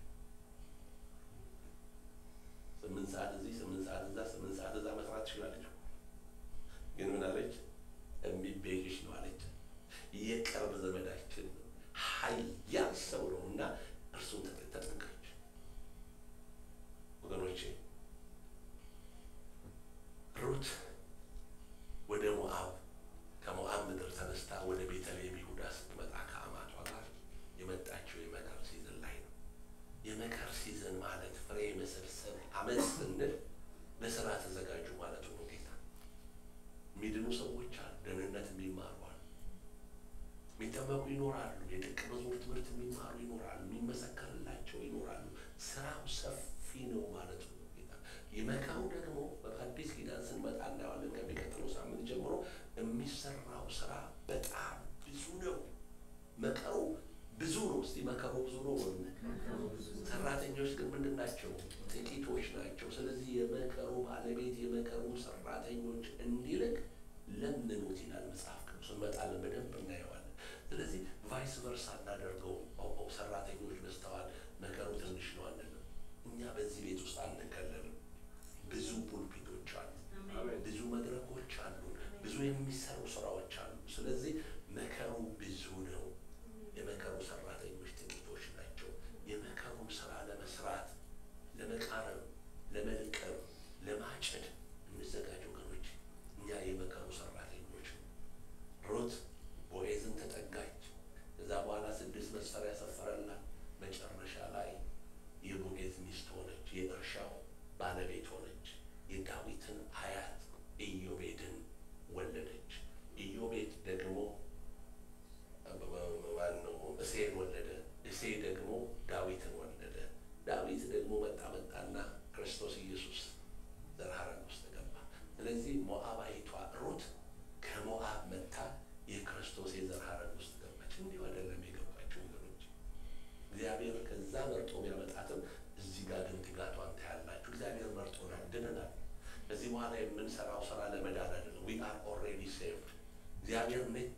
ስምንት ሰዓት እዚህ፣ ስምንት ሰዓት እዛ፣ ስምንት ሰዓት እዛ መስራት ትችላለች። ግን ምን አለች? የሚቤዥሽ ነው አለች። የቅርብ ዘመዳችን ነው፣ ኃያል ሰው ነው እና እርሱን ተጠ- ተጠጋች። ወገኖቼ ሩት ወደ ሞዓብ ከሞዓብ ምድር ተነስታ ወደ ቤተልሔም ይሁዳ ስትመጣ ከአማቷ ጋር የመጣችው የመከር ሲዝን ላይ ነው። የመከር ሲዝን ማለት ፍሬ መሰብሰብ አመት ስንል ለስራ ተዘጋጁ ማለቱ ነው። ጌታ የሚድኑ ሰዎች አሉ፣ ደህንነት የሚማሩ አሉ፣ የሚጠመቁ ይኖራሉ፣ የደቀ መዝሙር ትምህርት የሚማሩ ይኖራሉ፣ የሚመሰከርላቸው ይኖራሉ። ስራው ሰፊ ነው ማለቱ ነው። ጌታ የመከሩ ደግሞ በአዲስ ኪዳን ስንመጣ እናየዋለን። ከሚቀጥለው ሳምንት ጀምሮ የሚሰራው ስራ በጣም ብዙ ነው። መከሩ ብዙ ነው። እስቲ መከሩ ብዙ ነው በሉ። ሰራተኞች ግን ምንድን ናቸው? ጥቂቶች ናቸው። ስለዚህ የመከሩ ባለቤት የመከሩ ሰራተኞች እንዲልክ ለምኑት ይላል መጽሐፍ ቅዱስ። እንመጣለን፣ በደንብ እናየዋለን። ስለዚህ ቫይስ ቨርሳ እናደርገው። ኦ ኦ፣ ሰራተኞች በዝተዋል፣ መከሩ ትንሽ ነው አንልም። እኛ በዚህ ቤት ውስጥ አንከለልም። ብዙ ፑልፒቶች አሉ፣ Amen. ብዙ መድረኮች አሉ፣ ብዙ የሚሰሩ ስራዎች አሉ። ስለዚህ መከሩ ብዙ ነው። የመከሩ ሰራተኞች ጥቂቶች ናቸው። የመከሩን ስራ ለመስራት ለመቃረም፣ ለመልቀም፣ ለማጨድ እንዘጋጅ ወገኖች። እኛ የመከሩ ሰራተኞች ነው። ሩት ቦዔዝን ተጠጋች። ከዛ በኋላ ስድስት መስፈሪያ ሰፈረላት። መጨረሻ ላይ የቦዔዝ ሚስት ሆነች። የእርሻው ባለቤት ሆነች። የዳዊትን አያት ኢዮቤድን ወለደች። ኢዮቤድ ደግሞ ማን ነው? እሴይን ወለደ። እሴይ ደግሞ ዳዊትን ወለደ። ዳዊት ደግሞ መጣ መጣና ክርስቶስ ኢየሱስ ዘር ሐረግ ውስጥ ገባ። ስለዚህ ሞዓባዊቷ ሩት ከሞዓብ መጥታ የክርስቶስ የዘር ሐረግ ውስጥ ገባች። እንዲሁ አይደለም የገባችው ወገኖች። እግዚአብሔር ከዛ መርጦ ቢያመጣትም እዚህ ጋር ግን ትጋቷን ታያላችሁ። እግዚአብሔር መርጦናል፣ ድነናል። ከዚህ በኋላ የምንሰራው ስራ ለመዳን አይደለም። ዊ አር ኦልሬዲ ሴቭድ እግዚአብሔር ምቹ